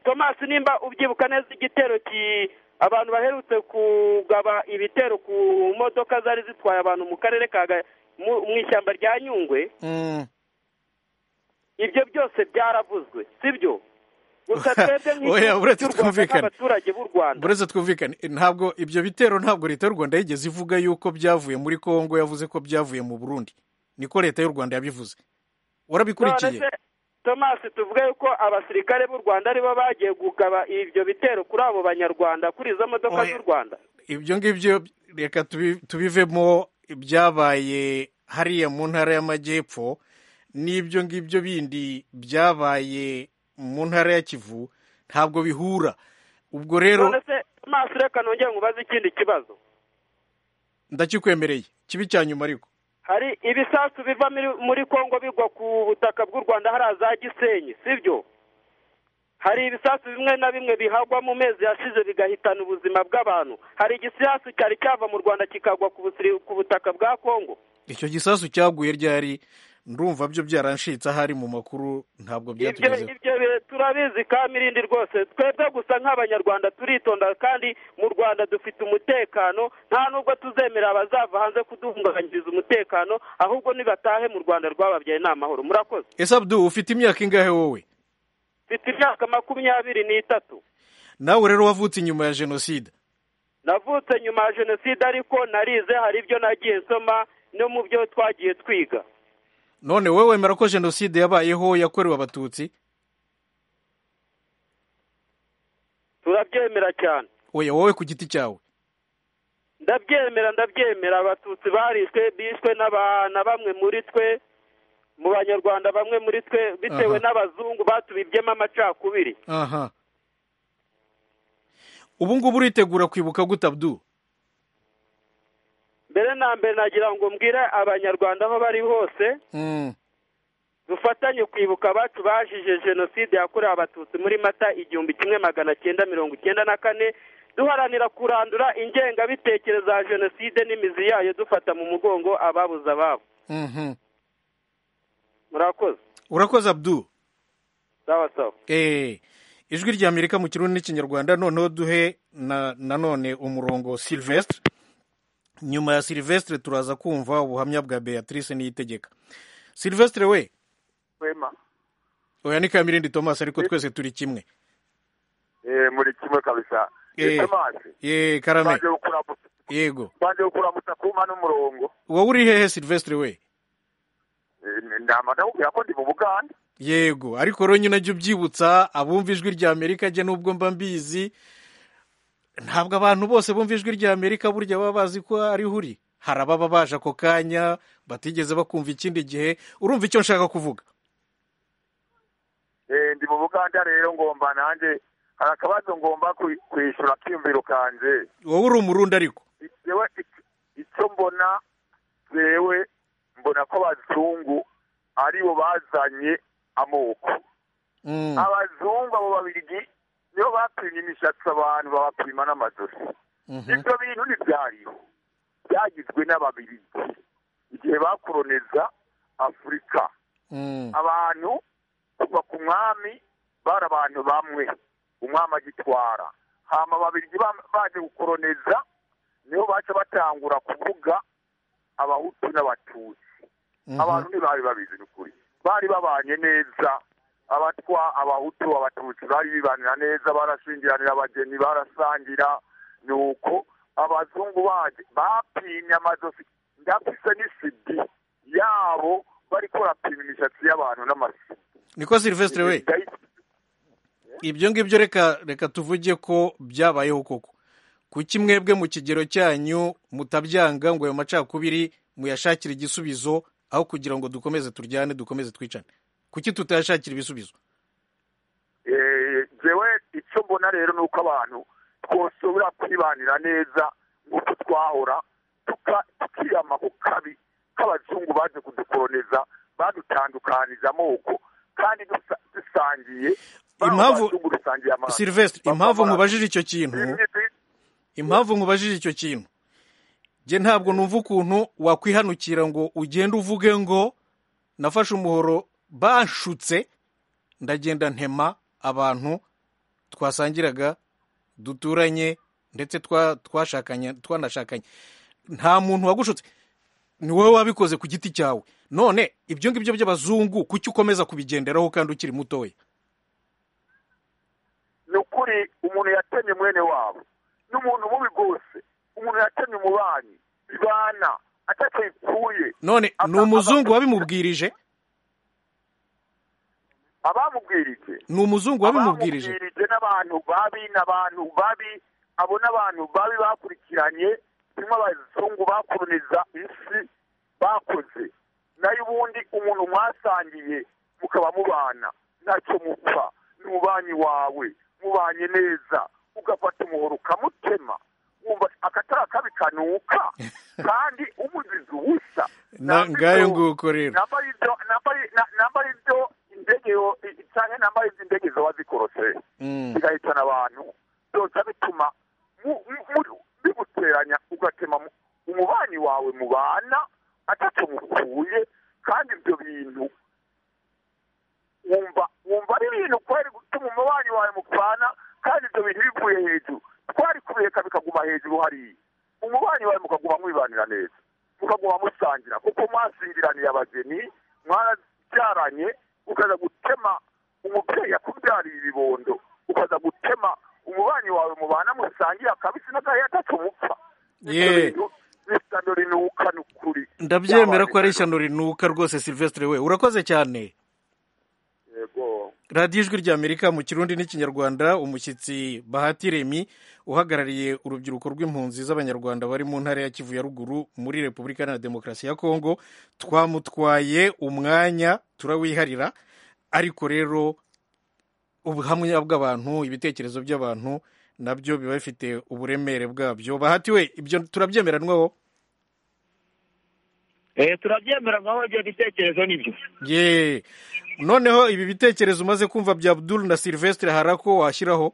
tomasi nimba ubyibuka neza igitero ki abantu baherutse kugaba ibitero ku modoka zari zitwaye abantu mu karere ka Ga- mu- mu ishyamba rya nyungwe Mm. ibyo byose byaravuzwe sibyo gusa twebwe Oya, nk'igihugu uretse cy'u Rwanda twumvikane. n'abaturage b'u rwanda buretse twumvikane ntabwo ibyo bitero ntabwo leta y'u rwanda yigeze ivuga yuko byavuye muri kongo yavuze ko byavuye mu burundi niko leta y'u rwanda yabivuze none warabikurikiye se tomasi tuvuge yuko abasirikare b'u rwanda aribo bagiye kugaba ibyo bitero kuri abo banyarwanda kuri izo modoka Oya. z'u rwanda ibyo ngibyo reka tubi- tubivemo ibyabaye hariya mu ntara y'amajyepfo n'ibyo ngibyo bindi byabaye mu ntara ya kivu ntabwo bihura ubwo rero none se tomasi reka nongere nkubaze ikindi kibazo ndakikwemereye kibi cya nyuma ariko hari ibisasu biva muri- muri kongo bigwa ku butaka bw'u rwanda hari za gisenyi sibyo hari ibisasu bimwe na bimwe bihagwa mu mezi yashize bigahitana ubuzima bw'abantu hari igisasu cyari cyava mu rwanda kikagwa ku busiri- ku butaka bwa kongo icyo gisasu cyaguye ryari ndumva byo byarancitse ahari mu makuru ntabwo ibyo byatugezeho ibyo bi- turabizi kamirindi rwose twebwe gusa nk'abanyarwanda turitonda kandi mu rwanda dufite umutekano nta nubwo tuzemerera abazava hanze kuduhungabanyiriza umutekano ahubwo nibatahe mu rwanda rwababyaye ni amahoro murakoze ese abdu ufite imyaka ingahe wowe mfite imyaka makumyabiri n'itatu nawe rero wavutse inyuma ya jenoside navutse nyuma ya jenoside ariko narize hari ibyo nagiye nsoma no mu byo twagiye twiga none wowe wemera ko jenoside yabayeho yakorewe abatutsi turabyemera cyane oya wowe ku giti cyawe ndabyemera ndabyemera abatutsi barishwe bishwe n'aba- na bamwe muri twe mu banyarwanda bamwe muri twe bitewe Aha. n'abazungu batubibyemo amacakubiri aha ubu ngubu uritegura kwibuka gute abdu mbere na mbere nagira ngo mbwire abanyarwanda aho bari hose Mm, dufatanye kwibuka abacu bajije jenoside yakorewe abatutsi muri mata igihumbi kimwe magana cyenda mirongo icyenda na kane duharanira kurandura ingengabitekerezo ya jenoside n'imizi yayo dufata mu mugongo ababuze ababo mhm. murakoze urakoze abdu sawa sawa Eh, ijwi rya amerika mu kirundi n'ikinyarwanda noneho duhe na nanone umurongo silvestre nyuma ya silvestre turaza kumva ubuhamya bwa beatrice niyitegeka silvestre we kwema oya ni kamirindi thomas ariko twese turi kimwe Eh, muri kimwe kabisa Eh, thomas ye karame twanje kukuramutsa yego twanje kukuramutsa kumpa n'umurongo wowe uri hehe silvestre we Eh, ndama ndakubwira ko ndi mu buganda yego ariko rero nyine najya ubyibutsa abumva ijwi rya amerika ajya n'ubwo mba mbizi ntabwo abantu bose bumva ijwi rya amerika burya baba bazi ko ariho uri hari ababa baje ako kanya batigeze bakumva ikindi gihe urumva icyo nshaka kuvuga Eh, ndi mu buganda rero ngomba nanje hari akabazo ngomba kwi- kwishyura kiyumvirukanje wowe uri umurundi ariko jewe ic- ico mbona jewe mbona ko abazungu aribo bazanye amoko Mm. abazungu abo babirigi nibo bapimye imishatsi abantu babapima n'amajosi Mhm. ibyo bintu ntibyariho byagizwe n'ababirigi igihe bakoroneza afurika Mm. abantu kuva ku mwami bari abantu bamwe umwami agitwara hama babirigi ba- baje gukoroneza niho baca batangura kuvuga abahutu n'abatutsi Mhm. abantu ntibari babizi n'ukuri bari babanye neza abatwa abahutu abatutsi bari bibanira neza barashingiranira abageni barasangira ni uko abazungu baje bapimye amajosi ndafise n'isidi yabo bariko barapima imishatsi y'abantu n'amasi niko silvestre we ibyo ngibyo reka reka tuvuge ko byabayeho koko kuki mwebwe mu kigero cyanyu mutabyanga ngo ayo macakubiri muyashakire igisubizo aho kugira ngo dukomeze turyane dukomeze twicane kuki tutayashakira ibisubizo Eh, jewe icyo mbona rero ni uko abantu twosubira kwibanira neza nk'uko twahora tuka- tukiyama ku kabi k'abazungu baje kudukoroniza badutandukanije amoko kandi dusa- dusangiye baba Impamvu- abazungu dusangiye amaraso. silvestre Bava impamvu amaraso. nkubajije icyo kintu impamvu nkubajije icyo kintu njye ntabwo numva ukuntu wakwihanukira ngo ugende uvuge ngo nafashe umuhoro banshutse ndagenda ntema abantu twasangiraga duturanye ndetse twa- twashakanye twanashakanye nta muntu wagushutse ni wowe wabikoze ku giti cyawe none ibyo ngibyo by'abazungu kuki ukomeza kubigenderaho kandi ukiri mutoya ni ukuri umuntu yatemye mwene wabo n'umuntu mubi rwose umuntu yatemye umubanyi bibana atacyo yikuye none ni umuzungu wabimubwirije abamubwirije ni umuzungu wabimubwirije abamubwirije n'abantu babi n'abantu babi abo n'abantu babi bakurikiranye bimwe abazungu bakoroniza isi bakoze nayo ubundi umuntu mwasangiye mukaba mubana ntacyo mupfa ni umubanyi wawe mubanye neza ugafata umuhoro ukamutema wumva akatari akabi kanuka kandi umuzizi uwusa Na- ngayo nguko rero namba y'ibyo namba y- na- namba y'ibyo indege yo- i- i- canke namba y'izo indege ziba zikorose Mm. zigahitana abantu byose bituma mu- mu- mu- biguteranya ugatema mu- umubanyi wawe mubana atacyo mukuye kandi ibyo bintu wumva wumva ari ibintu kwari gutuma umubanyi wawe mupfana kandi ibyo bintu bivuye hejuru twari kubireka bikaguma hejuru hariya umubanyi wawe mukaguma mwibanira neza mukaguma musangira kuko mwasingiraniye abageni mwarabyaranye ukaza gutema umubyeyi yakubyariye ibibondo ukaza gutema umubanyi wawe mubana musangiye akabisi n'agahe atatu mupfa Ye. n'isano rinuka n'ukuri ndabyemera ko ari ishyano rinuka rwose silvestre we urakoze cyane yego radiyo ijwi rya amerika mu kirundi n'ikinyarwanda umushyitsi bahati remi uhagarariye urubyiruko rw'impunzi z'abanyarwanda bari mu ntara ya kivu ya ruguru muri repubulika iharanira demokarasi ya kongo twamutwaye umwanya turawiharira ariko rero ubuhamya bw'abantu ibitekerezo by'abantu nabyo biba bifite uburemere bwabyo bahati we ibyo turabyemera nwawo Eh, turabyemera nkaho ibyo bitekerezo nibyo ye noneho ibi bitekerezo umaze kumva bya abdul na silvestre hari ako washyiraho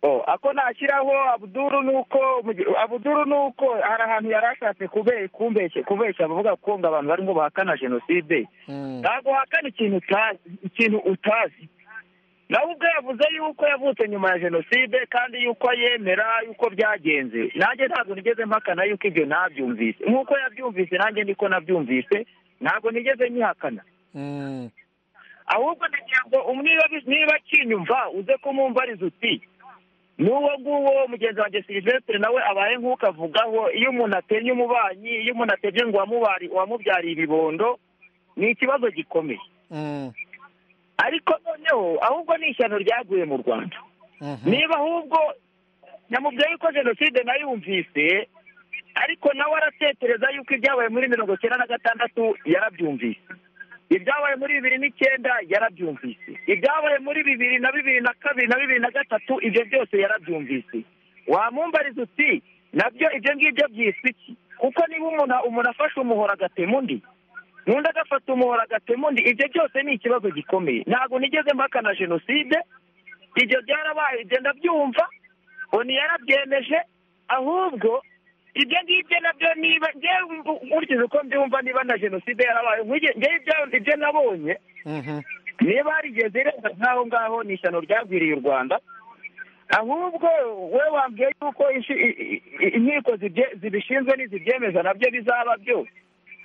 Oh, ako nashyiraho abuduru nuko umugi- abuduru nuko hari ahantu yari ashatse kube kumbeshya kubeshya abavuga ko ngo abantu barimo bahakana jenoside ntabwo uhakana ikintu utazi ikintu utazi nawe ubwo yavuze yuko yavutse nyuma ya jenoside kandi yuko yemera yuko byagenze nanjye ntabwo nigeze mpakana yuko ibyo ntabyumvise nk'uko yabyumvise nanjye niko nabyumvise ntabwo nigeze nyihakana ahubwo ndagira ngo umwe niba- niba akinyumva uze kumwumbariza uti n'uwo nguwo mugenzi wanjye silivesitiri nawe abaye nk'ukavugaho iyo umuntu atennye umubanyi iyo umuntu atebye ngo uwamubari uwamubyariye ibibondo ni ikibazo gikomeye ariko noneho ahubwo ni ishyano ryaguye mu rwanda niba ahubwo nyamubyeyi ko jenoside nayo yumvise ariko nawe aratekereza yuko ibyabaye muri mirongo icyenda na gatandatu yarabyumvise ibyabaye muri bibiri n'icyenda yarabyumvise ibyabaye muri bibiri na bibiri na kabiri na bibiri na gatatu ibyo byose yarabyumvise wamumbariza uti nabyo ibyo ngibyo byitwa iki kuko niba umuntu umuntu afashe umuhoro agatema undi n'undi agafata umuhoro agatema undi ibyo byose ni ikibazo gikomeye ntabwo nigeze mpakana jenoside ibyo byarabaye ibyo ndabyumva oni yarabyemeje ahubwo ibyo ngibyo nabyo niba ngewe mbu- nkurikije uko mbyumva niba na jenoside yarabaye nkurikije ngewe ibyo- ibyo nabonye niba harigeze irenga nk'aho ngaho ni ishyano ryagwiriye u rwanda ahubwo we wambwiye yuko ishi- i- i- i- inkiko zibye- zibishinzwe n'izibyemeza nabyo bizaba byose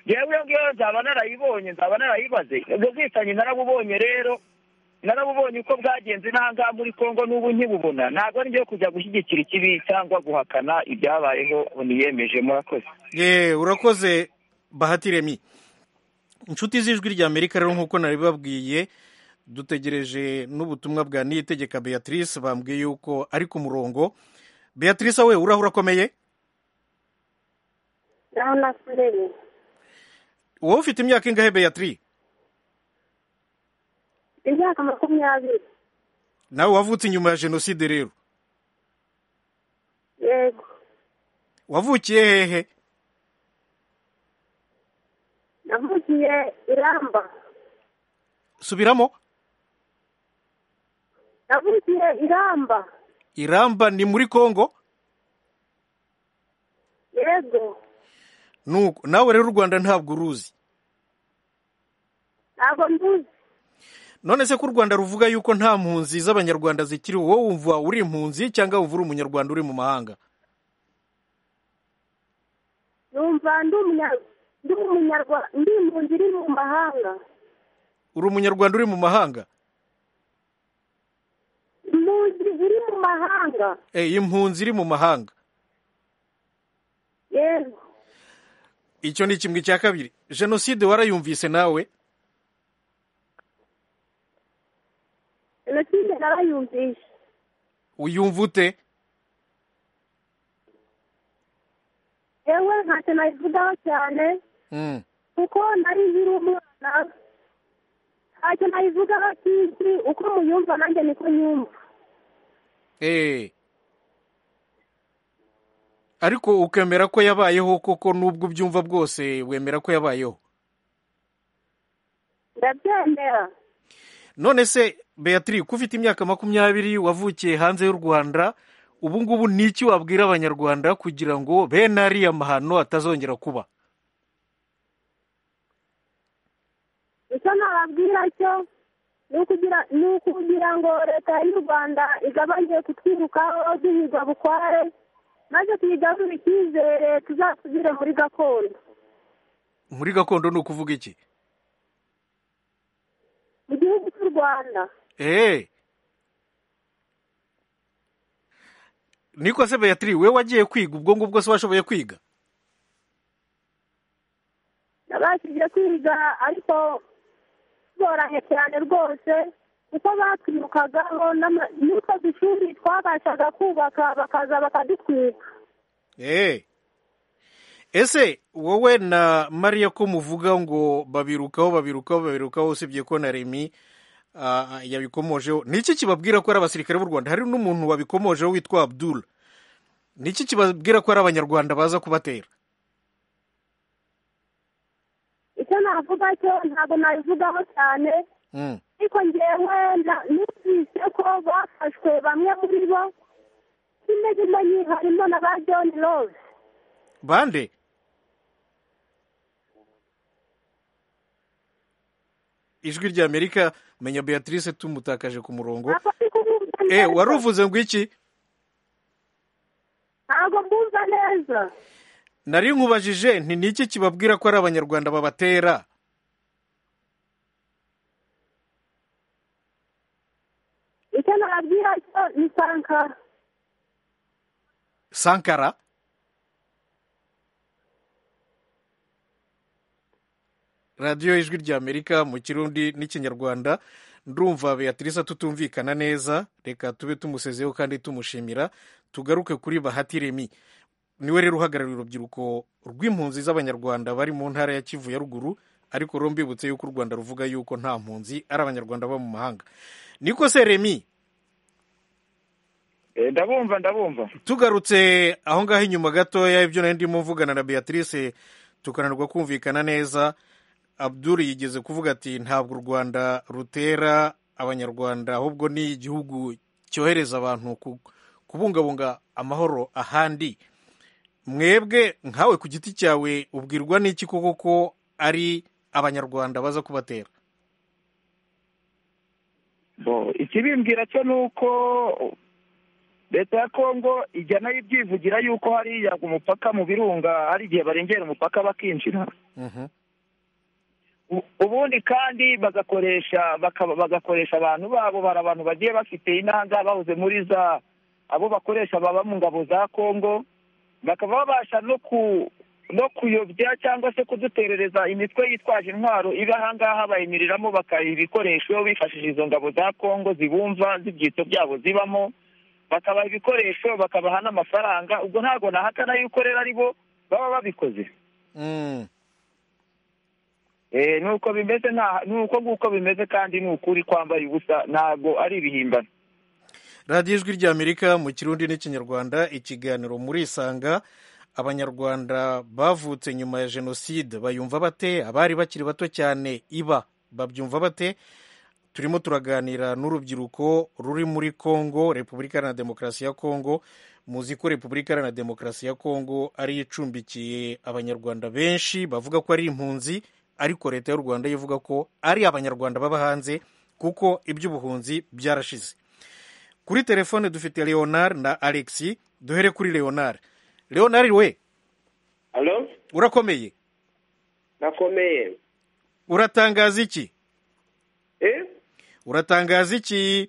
yewe iyo ngiyo nzaba narayibonye nzaba narayibaze ubwo bwicanyi narabubonye rero narabubonye uko bwagenze n'ahangaha muri congo n'ubu nkibubona ntabwo ari ibyo kujya gushyigikira ikibi cyangwa guhakana ibyabayeho niyemeje murakoze ye urakoze bahati remi inshuti z'ijwi rya amerika rero nk'uko nabibabwiye dutegereje n'ubutumwa bwa niyitegeka beatrice bambwiye yuko ari ku murongo beatrice we urahura akomeye naho nakoreye wowe ufite imyaka ingahe beatrice imyaka makumyabiri nawe wavutse inyuma ya jenoside rero yego wavukiye hehe navukiye iramba subiramo navukiye iramba iramba ni muri congo yego Nuko, nawe rero u rwanda ntabwo uruzi ntabwo nduzi none se ko u rwanda ruvuga yuko nta mpunzi z'abanyarwanda zikiri wowe wumva uri impunzi cyangwa wumva uri umunyarwanda uri mu mahanga numva ndi umunya- ndi umunyarwanda ndi impunzi iri mu mahanga uri umunyarwanda uri mu mahanga impunzi iri mu mahanga Eh, impunzi iri mu mahanga yego icyo ni kimwe cya kabiri jenoside warayumvise nawe jenoside narayumvishe uyumva ute yewe ntacyo nayivugaho cyane Mm. kuko nari nkiri umwana ntacyo nayivugaho kizwi uko muyumva nanjye niko nyumva Eh. ariko ukemera ko yabayeho koko n'ubwo ubyumva bwose wemera ko yabayeho ndabyemera none se beatrice ko ufite imyaka makumyabiri wavukiye hanze y'u rwanda ubu ngubu ni iki wabwira abanyarwanda kugira ngo bene ariya mahano atazongera kuba icyo nababwira cyo ni ukugira ni ukugira ngo leta y'u rwanda igabanye kutwirukaho duhiga bukware maze tuyigarurire icyizere tuzasubire muri gakondo muri gakondo ni ukuvuga iki mu gihugu cy'u rwanda eee niko se Beatrice we wagiye kwiga ubwo ngubwo se washoboye kwiga nabashije kwiga ariko tugoranye cyane rwose kuko batwirukagaho n'ama- n'utwo dushuri twabashaga kubaka bakaza bakadutwika eee ese wowe na mariya ko muvuga ngo babirukaho babirukaho babirukaho usibye ko na remi ah, yabikomojeho ni iki kibabwira ko ari abasirikare b'u rwanda hari n'umuntu wabikomojeho witwa abdul ni iki kibabwira ko ari abanyarwanda baza kubatera icyo navuga cyo ntabwo nabivugaho cyane Mm. ariko ngewe na- numvise ko bafashwe bamwe muri bo cy'integimenyi harimo na ba john rose bande ijwi rya amerika menya beatrice tumutakaje ku murongo eh wari uvuze ngo iki ntabwo mbumva neza nari nkubajije nti ni iki kibabwira ko ari abanyarwanda babatera nababwira cyo ni sankara sankara radiyo ijwi ry'amerika mu kirundi n'ikinyarwanda ndumva beatrice tutumvikana neza reka tube tumusezeho kandi tumushimira tugaruke kuri bahati remi niwe rero uhagarariye urubyiruko rw'impunzi z'abanyarwanda bari mu ntara ya kivu ya ruguru ariko rero mbibutse yuko u rwanda ruvuga yuko nta mpunzi ari abanyarwanda baba mu mahanga niko se remi ndabumva ndabumva tugarutse aho ngaho inyuma gatoya ibyo nari ndimo mvugana na beatrice tukananirwa kumvikana neza abdul yigeze kuvuga ati ntabwo u rwanda rutera abanyarwanda ahubwo ni igihugu cyohereza abantu ku- kubungabunga amahoro ahandi mwebwe nkawe ku giti cyawe ubwirwa n'iki koko ko ari abanyarwanda baza kubatera Bo, ikibimbwira cyo ni uko leta ya kongo ijya nayo ibyivugira yuko hariya ku mupaka mu birunga hari igihe barengera umupaka bakinjira U- ubundi kandi bagakoresha baka- bagakoresha abantu babo bari abantu bagiye bafite intanga bahoze muri za abo bakoresha baba mu ngabo za kongo bakaba babasha no ku no kuyobya cyangwa se kuduterereza imitwe yitwaje intwaro iba ahangaha bayimiriramo bakayiha ibikoresho bifashishije izo ngabo za kongo zibumva z'ibyitso byabo zibamo bakabaha ibikoresho bakabaha n'amafaranga ubwo ntabwo nahakana yuko rero ari bo baba babikoze Eh, nuko bimeze nta nuko nguko bimeze kandi ni ukuri kwambara ubusa ntabwo ari ibihimbano radiyo ijwi ry'amerika mu kirundi n'ikinyarwanda ikiganiro muri isanga abanyarwanda bavutse nyuma ya jenoside bayumva bate abari bakiri bato cyane iba babyumva bate turimo turaganira n'urubyiruko ruri muri congo repubulika iharanira demokarasi ya congo muzi ko repubulika iharanira demokarasi ya congo ariyo icumbikiye abanyarwanda benshi bavuga ko ari impunzi ariko leta y'u rwanda yo ivuga ko ari abanyarwanda baba hanze kuko iby'ubuhunzi byarashize kuri telefone dufite leonard na alexi duhere kuri leonard leonard we Halo, urakomeye nakomeye. uratangaza iki Eh? uratangaza iki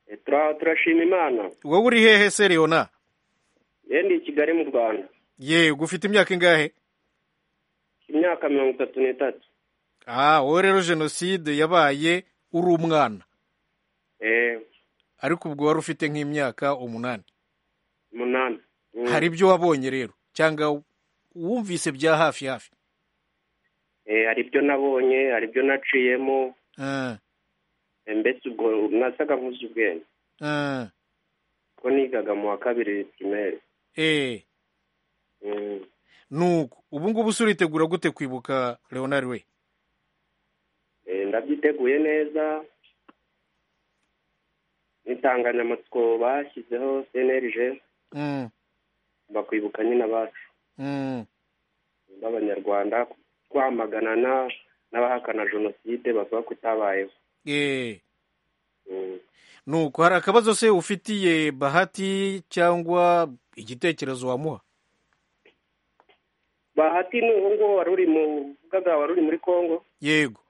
Eh, tura- Turashima Imana. wowe uri hehe se leonard Eh, ndi i Kigali mu Rwanda. yego ufite imyaka ingahe Imyaka mirongo itatu n'itatu. ah wowe rero jenoside yabaye uri umwana Eh, ariko ubwo wari ufite nk'imyaka umunani umunani. Mm. hari ibyo wabonye rero cyangwa wumvise bya hafi hafi Eh, hari ibyo nabonye, hari ibyo naciyemo, Ah, eh, mbese ubwo nasaga nkuzi ubwenge. ah, Ko nigaga mu wa kabiri primaire. eh. Mm. nuko ubu ngubu suritegura gute kwibuka leonard we Eh, ndabyiteguye neza. Insanganyamatsiko bashyizeho CNRG Mm, bakwibuka nyine abacu mm. b'Abanyarwanda kwamagana na- n'abahakana jenoside bavuga ko itabayeho. Eh, Mm. nuko hari akabazo se ufitiye bahati cyangwa igitekerezo wamuha bahati ni uwo nguwo wari uri mu uvugaga wari uri muri congo yego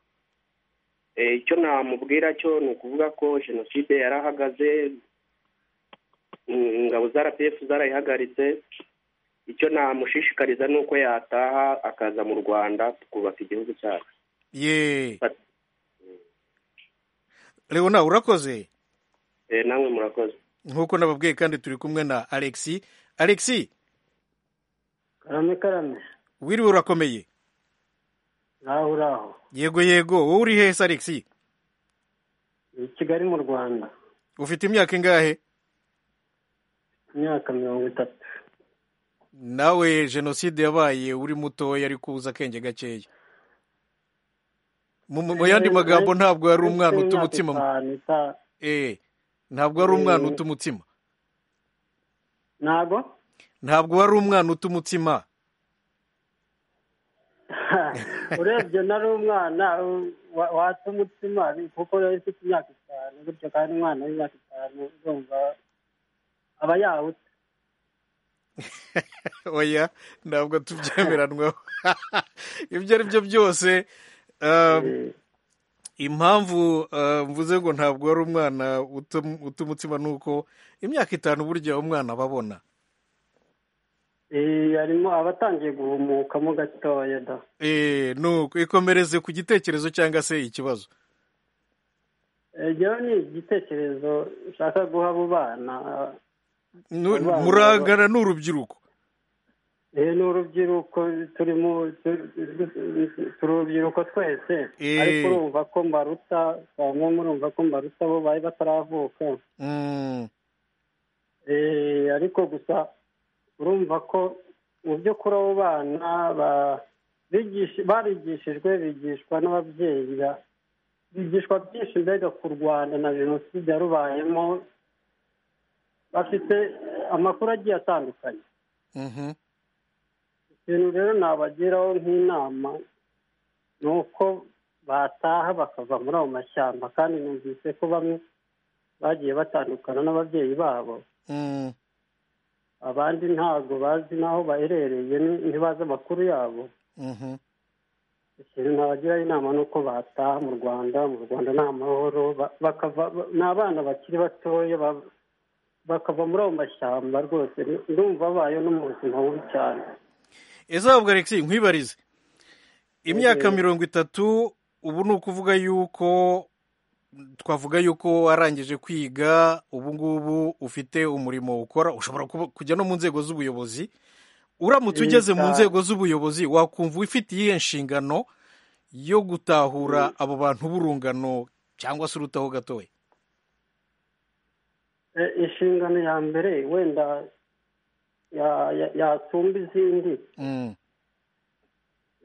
Eh, icyo namubwira cyo ni ukuvuga ko jenoside yarahagaze mm, ingabo za rpf zarayihagaritse icyo namushishikariza ni uko yataha akaza mu rwanda tukubaka igihugu cyacu ye leona urakoze Eh, namwe murakoze nk'uko nababwiye kandi turi kumwe na alexi alexi karame karame wiriwe urakomeye nawe uri aho yego yego wowe uri hese alexi i kigali mu rwanda ufite imyaka ingahe imyaka mirongo itatu nawe jenoside yabaye uri mutoya ariko uzi akenge gakeya mu mu- mu yandi magambo ntabwo yari umwana uta umutima mu- eh ntabwo wari umwana Eh. uta umutima ntabwo ntabwo wari umwana uta umutima urebye nari umwana u- wa- wata umutima kuko yari ifite imyaka itanu gutyo kandi umwana w'imyaka itanu urumva aba yawuta oya ntabwo tubyemeranwaho ibyo ari byo byose um, impamvu mvuze ngo ntabwo wari umwana uta umutsima ni uko imyaka itanu burya umwana aba abona Eh, harimo abatangiye guhumukamo gatoya da Eh, nuko ikomereze ku gitekerezo cyangwa se ikibazo Eh, jyewe ni igitekerezo nshaka guha abo bana Nu- Abana- murangana n'urubyiruko Eh, ni urubyiruko turimo tu- tu- turi urubyiruko twese Eh. ariko urumva ko mbaruta bamwe murumva ko mbaruta bo bari bataravuka Mm, Eh, ariko gusa urumva ko mu by'ukuri abo bana ba- bigishi- barigishijwe bigishwa n'ababyeyi ba- bigishwa byinshi mbega ku rwanda na jenoside yarubayemo bafite amakuru agiye atandukanye mhm. ikintu rero nabagiraho nk'inama ni uko bataha bakava muri ayo mashyamba kandi numvise ko bamwe bagiye batandukana n'ababyeyi babo Mm. abandi ntabwo bazi n'aho baherereye ni- ntibazi amakuru yabo Mhm. ikintu nabagiraho inama ni uko bataha mu rwanda mu rwanda ni amahoro ba- bakava ba- ni abana bakiri batoya ba- bakava muri ayo mashyamba rwose ni- ndumva babayeho no mu buzima bubi cyane ese ahubwo alex nkwibarize imyaka Yego. mirongo itatu ubu ni ukuvuga yuko twavuga yuko warangije kwiga ubu ngubu ufite umurimo ukora ushobora kuba- kujya no mu nzego z'ubuyobozi uramutse Eh, ugeze mu cyane. nzego z'ubuyobozi wakumva ufite iyihe nshingano yo gutahura abo bantu b'urungano cyangwa se urutaho gatoya Eh, inshingano ya mbere wenda ya- ya- yatumba izindi Mm.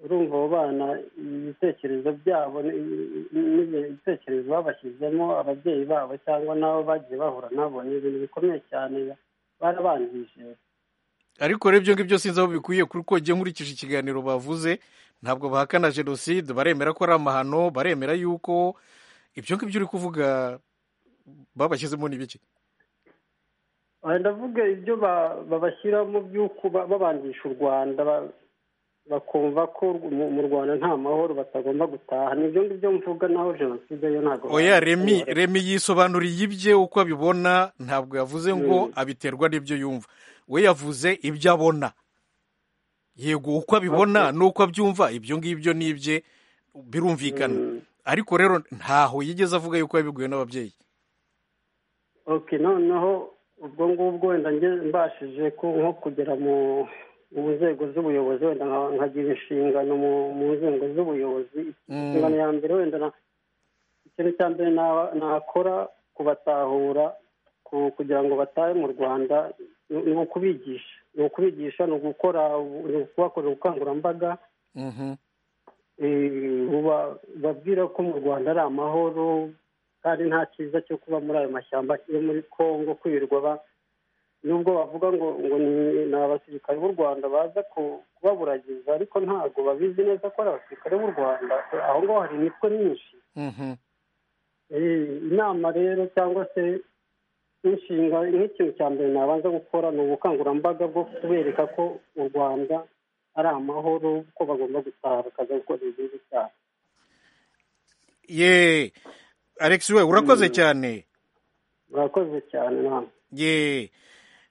urumva abo bana ibitekerezo byabo ni- ni- ni- ibitekerezo babashyizemo ababyeyi babo cyangwa n'abo bagiye bahura nabo ni ibintu bikomeye cyane barabanjije ariko rero ibyo ngibyo sinzi aho bikwiye kuko jya nkurikije ikiganiro bavuze ntabwo bahakana jenoside baremera ko ari amahano baremera yuko ibyo ngibyo uri kuvuga babashyizemo ni bike Aha ndavuga ibyo ba- babashyiramo by'uko ba- babangisha u rwanda ba- bakumva ko mu mu rwanda nta mahoro batagomba gutaha nibyo ngibyo mvuga naho jenoside yo ntabwo oya bayihakana. remi remi yisobanuriye ibye uko abibona ntabwo yavuze ngo Mm. abiterwa n'ibyo yumva we yavuze ibyo abona yego uko abibona n'uko abyumva ibyo ngibyo ni ibye birumvikana ariko rero ntaho yigeze avuga yuko yabiguye n'ababyeyi ok noneho ubwo ngubwo wenda njye mbashije ku nko kugera mu mu nzego z'ubuyobozi wenda nka- nkagira inshingano mu mu nzego z'ubuyobozi inshingano ya mbere wenda na- ikintu cya mbere na- nakora kubatahura ku- kugira ngo batahe mu rwanda ni ni ukubigisha ni ukubigisha ni ugukora ni ukubakorera ubukangurambaga Mhm. eh, uba- ubabwira ko mu rwanda ari amahoro kandi nta cyiza cyo kuba muri ayo mashyamba yo muri congo kwirirwa ba- nubwo bavuga ngo ngo ni ni abasirikare b'u rwanda baza ku- kubaburagiza ariko ntabwo babizi neza ko ari abasirikare b'u rwanda aho ngaho hari imitwe myinshi Mhm. Eh, inama rero cyangwa se inshinga nk'ikintu cya mbere nabanza gukora ni ubukangurambaga bwo kubereka ko u rwanda ari amahoro ko bagomba gutaha bakaza gukorera igihugu cyabo ye alex we urakoze cyane murakoze cyane namwe ye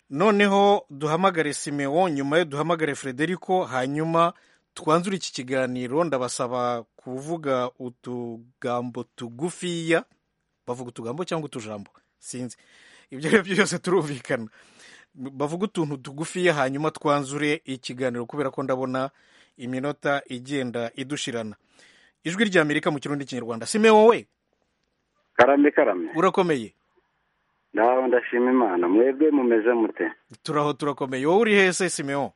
noneho duhamagare simewo nyuma yo duhamagare frederico hanyuma twanzure iki kiganiro ndabasaba kuvuga utugambo tugufiya bavuga utugambo cyangwa utujambo sinzi ibyo ari byo byose turumvikana bavuga utuntu tugufiya hanyuma twanzure ikiganiro kubera ko ndabona iminota igenda idushirana ijwi rya amerika mu kirundi kinyarwanda simewo we karame karame urakomeye ndaho ndashima imana mwebwe mumeze mute turaho turakomeye wowe uri hese simewo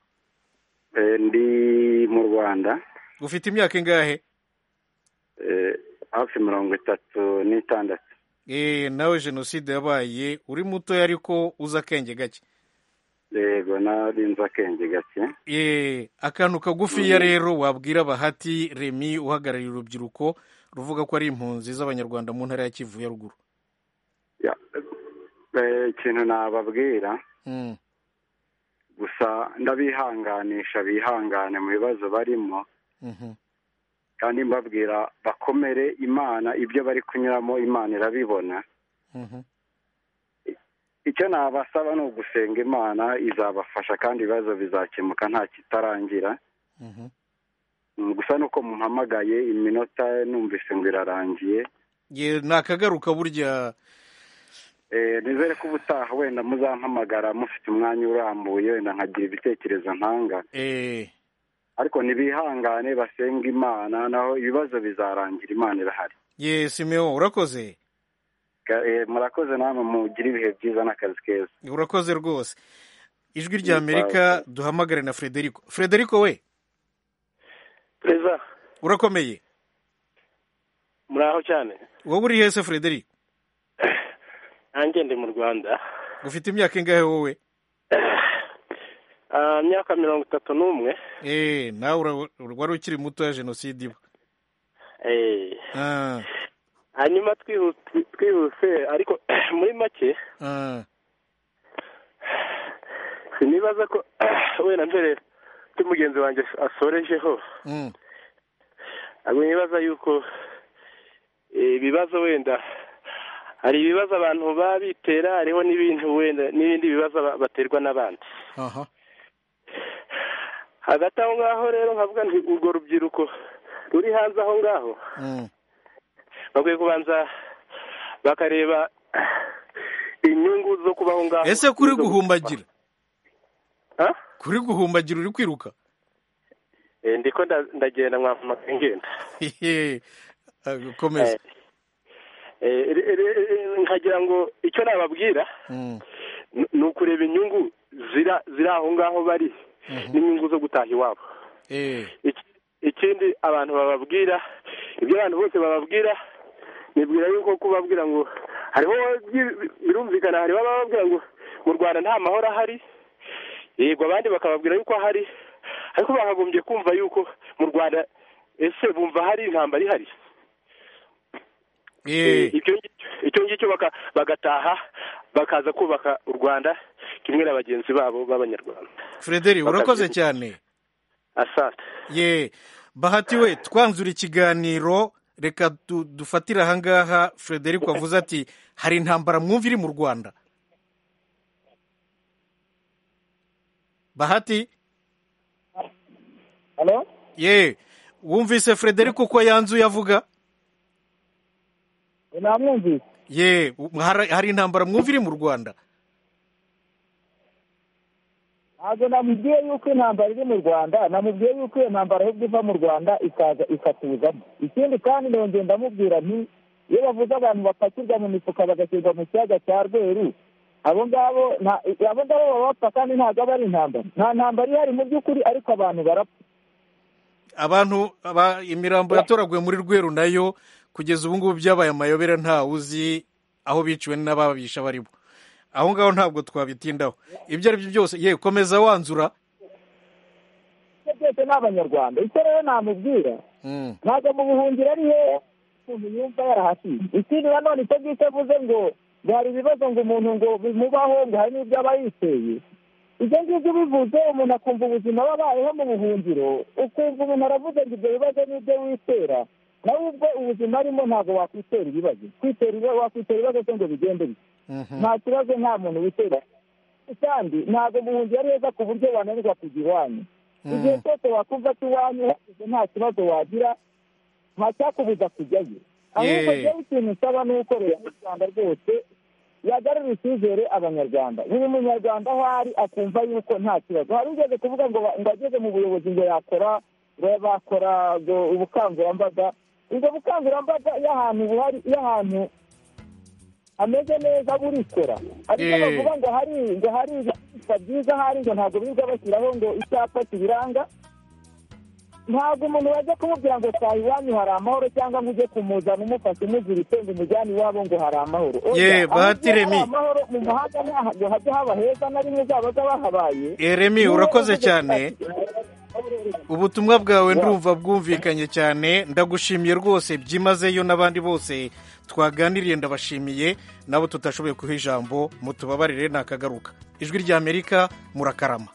Eh, ndi mu rwanda ufite imyaka ingahe eh, hafi mirongo itatu n'itandatu Eh, nawe jenoside yabaye uri mutoya ariko uzi akenge gake yego narinze akenge gake Eh, akantu kagufiya rero wabwira bahati remi uhagarariye urubyiruko ruvuga ko ari impunzi z'abanyarwanda mu ntara ya kivu ya ruguru Ya, eh, ikintu nababwira Mm, gusa ndabihanganisha bihangane mu bibazo barimo mhm. kandi mbabwira bakomere imana ibyo bari kunyuramo imana irabibona icyo nabasaba ni ugusenga imana izabafasha kandi ibibazo bizakemuka nta kitarangira Mm, gusa nuko mumpamagaye iminota numvise ngo irarangiye Ye- nakagaruka burya Eh, nizere ko ubutaha wenda muzampamagara mufite umwanya urambuye wenda nkagira ibitekerezo ntanga eh, ariko ntibihangane basenga imana naho ibibazo bizarangira imana irahari ye simeo urakoze Ga- eh, murakoze namwe mugire ibihe byiza n'akazi keza urakoze rwose ijwi rya Mm, amerika duhamagare na frederico frederico we perezida urakomeye muraho cyane wowe uri hese frederico nanjye ndi mu rwanda ufite imyaka ingahe wowe Ah, imyaka mirongo itatu n'umwe eh, nawe ura- wari ukiri muto ya jenoside iba Eh, Ah, hanyuma twihu- twi- twihuse ariko muri make ah. sinibaza ko wenda mbere ko mugenzi wanjye asorejeho Mm. ahubwo nibaza yuko eh, ibibazo wenda hari ibibazo abantu baba bitera hariho n'ibintu wenda n'ibindi bibazo ba- baterwa n'abandi aha hagati aho ngaho rero nkavuga nti urwo rubyiruko ruri hanze aho ngaho Mm. bakwiye kubanza bakareba inyungu zo kubaho ngaho ese kuri n'izo guhumbagira Ha? kuri guhumbagira uri kwiruka gutuma. Eh, ndiko nda- ndagenda mwampamagaye ngenda Hehe. Ah, komeza Eh, re- re- re- nkagira ngo icyo nababwira Mm. ni- ni ukureba inyungu zira ziri aho ngaho bari n'inyungu zo gutaha iwabo eh, Iki- ikindi abantu bababwira ibyo abantu bose bababwira nibwira yuko kubabwira ngo hariho bi- birumvikana hariho abababwira ngo mu rwanda nta mahoro ahari yego abandi bakababwira yuko ahari ariko bakagombye kumva yuko mu rwanda ese bumva hari intambara ihari eh, icyo ngicyo- icyo ngicyo baka- bagataha bakaza kubaka u rwanda kimwe na bagenzi babo b'abanyarwanda frederico urakoze Bakabyina. cyane asante ye bahati we twanzura ikiganiro reka du- dufatire ahangaha frederico avuze ati hari intambara mwumva iri mu rwanda bahati Halo? ye wumvise frederico uko yanzuye avuga namwumvise ye u- hari hari intambara mwumva iri mu rwanda ntabwo namubwiye yuko intambara iri mu rwanda namubwiye yuko iyo ntambara ahubwo iva mu rwanda ikaza ikatuzamo ikindi kandi nongeye ndamubwira nti iyo bavuze abantu bapakirwa mu mifuka bagashyirwa mu kiyaga cya rweru abo ngabo nta- abo ngabo baba bapfa kandi ntabwo aba ari intambara nta ntambara ihari mu by'ukuri ariko abantu barapfa abantu aba imirambo yatoraguwe muri rweru nayo kugeza ubu ngubu byabaye amayobera ntawe uzi aho biciwe n'ababisha baribo aho ngaho ntabwo twabitindaho ibyo ari byo byose ye komeza wanzura ibyo byose ni abanyarwanda icyo rero namubwira Mm. ntabwo mu buhungiro ari he umuntu yumva yarahasize ikindi nanone icyo ngicyo avuze ngo ngo hari ibibazo ngo umuntu ngo bimubaho ngo hari n'ibyo aba yiteye ibyo ngibyo bivuze umuntu akumva ubuzima aba abayeho mu buhungiro ukumva umuntu aravuze ngo ibyo bibazo ni ibyo witera nawe ubwo ubuzima arimo ntabwo wakwitera ibibazo kwitera ibibazo wakwitera ibibazo se ngo bigende bite nta kibazo nta muntu witera kandi ntabwo ubuhungiro ari heza ku buryo wananirwa kujya iwanyu igihe cyose wakumva ko iwanyu hasize nta kibazo wagira nta cyakubuza kujyayo ahubwo Yeah. rero ikintu usaba ni uko leta y'u rwanda rwose yagarura icyizere abanyarwanda buri munyarwanda aho ari akumva yuko nta kibazo hari ugeze kuvuga ngo ba- ngo ageze mu buyobozi ngo yakora ngo bakora ngo ubukangurambaga ubwo bukangurambaga iyo ahantu buhari iyo ahantu ameze neza burikora ariko Yeah. bavuga ngo hari ngo hari ibicuruzwa byiza ahari ngo ntabwo birirwa bashyiraho ngo icyapa kibiranga ntabwo umuntu wajya kumubwira ngo taha iwanyu hari amahoro cyangwa ngo ujye kumuzana umufashe umugire itongo umujyane iwabo ngo hari amahoro Oya, Ye, aho Bahati ugera Remy. hari amahoro mu muhanda ntabwo hajya haba heza na rimwe zabaga bahabaye Eh, Remy, Niwe urakoze uvuga cyane. ati, ubutumwa bwawe Yeah. ndumva bwumvikanye cyane ndagushimiye rwose byimazeyo n'abandi bose twaganiriye ndabashimiye nabo tutashoboye kuha ijambo mutubabarire nakagaruka ijwi ry'amerika murakarama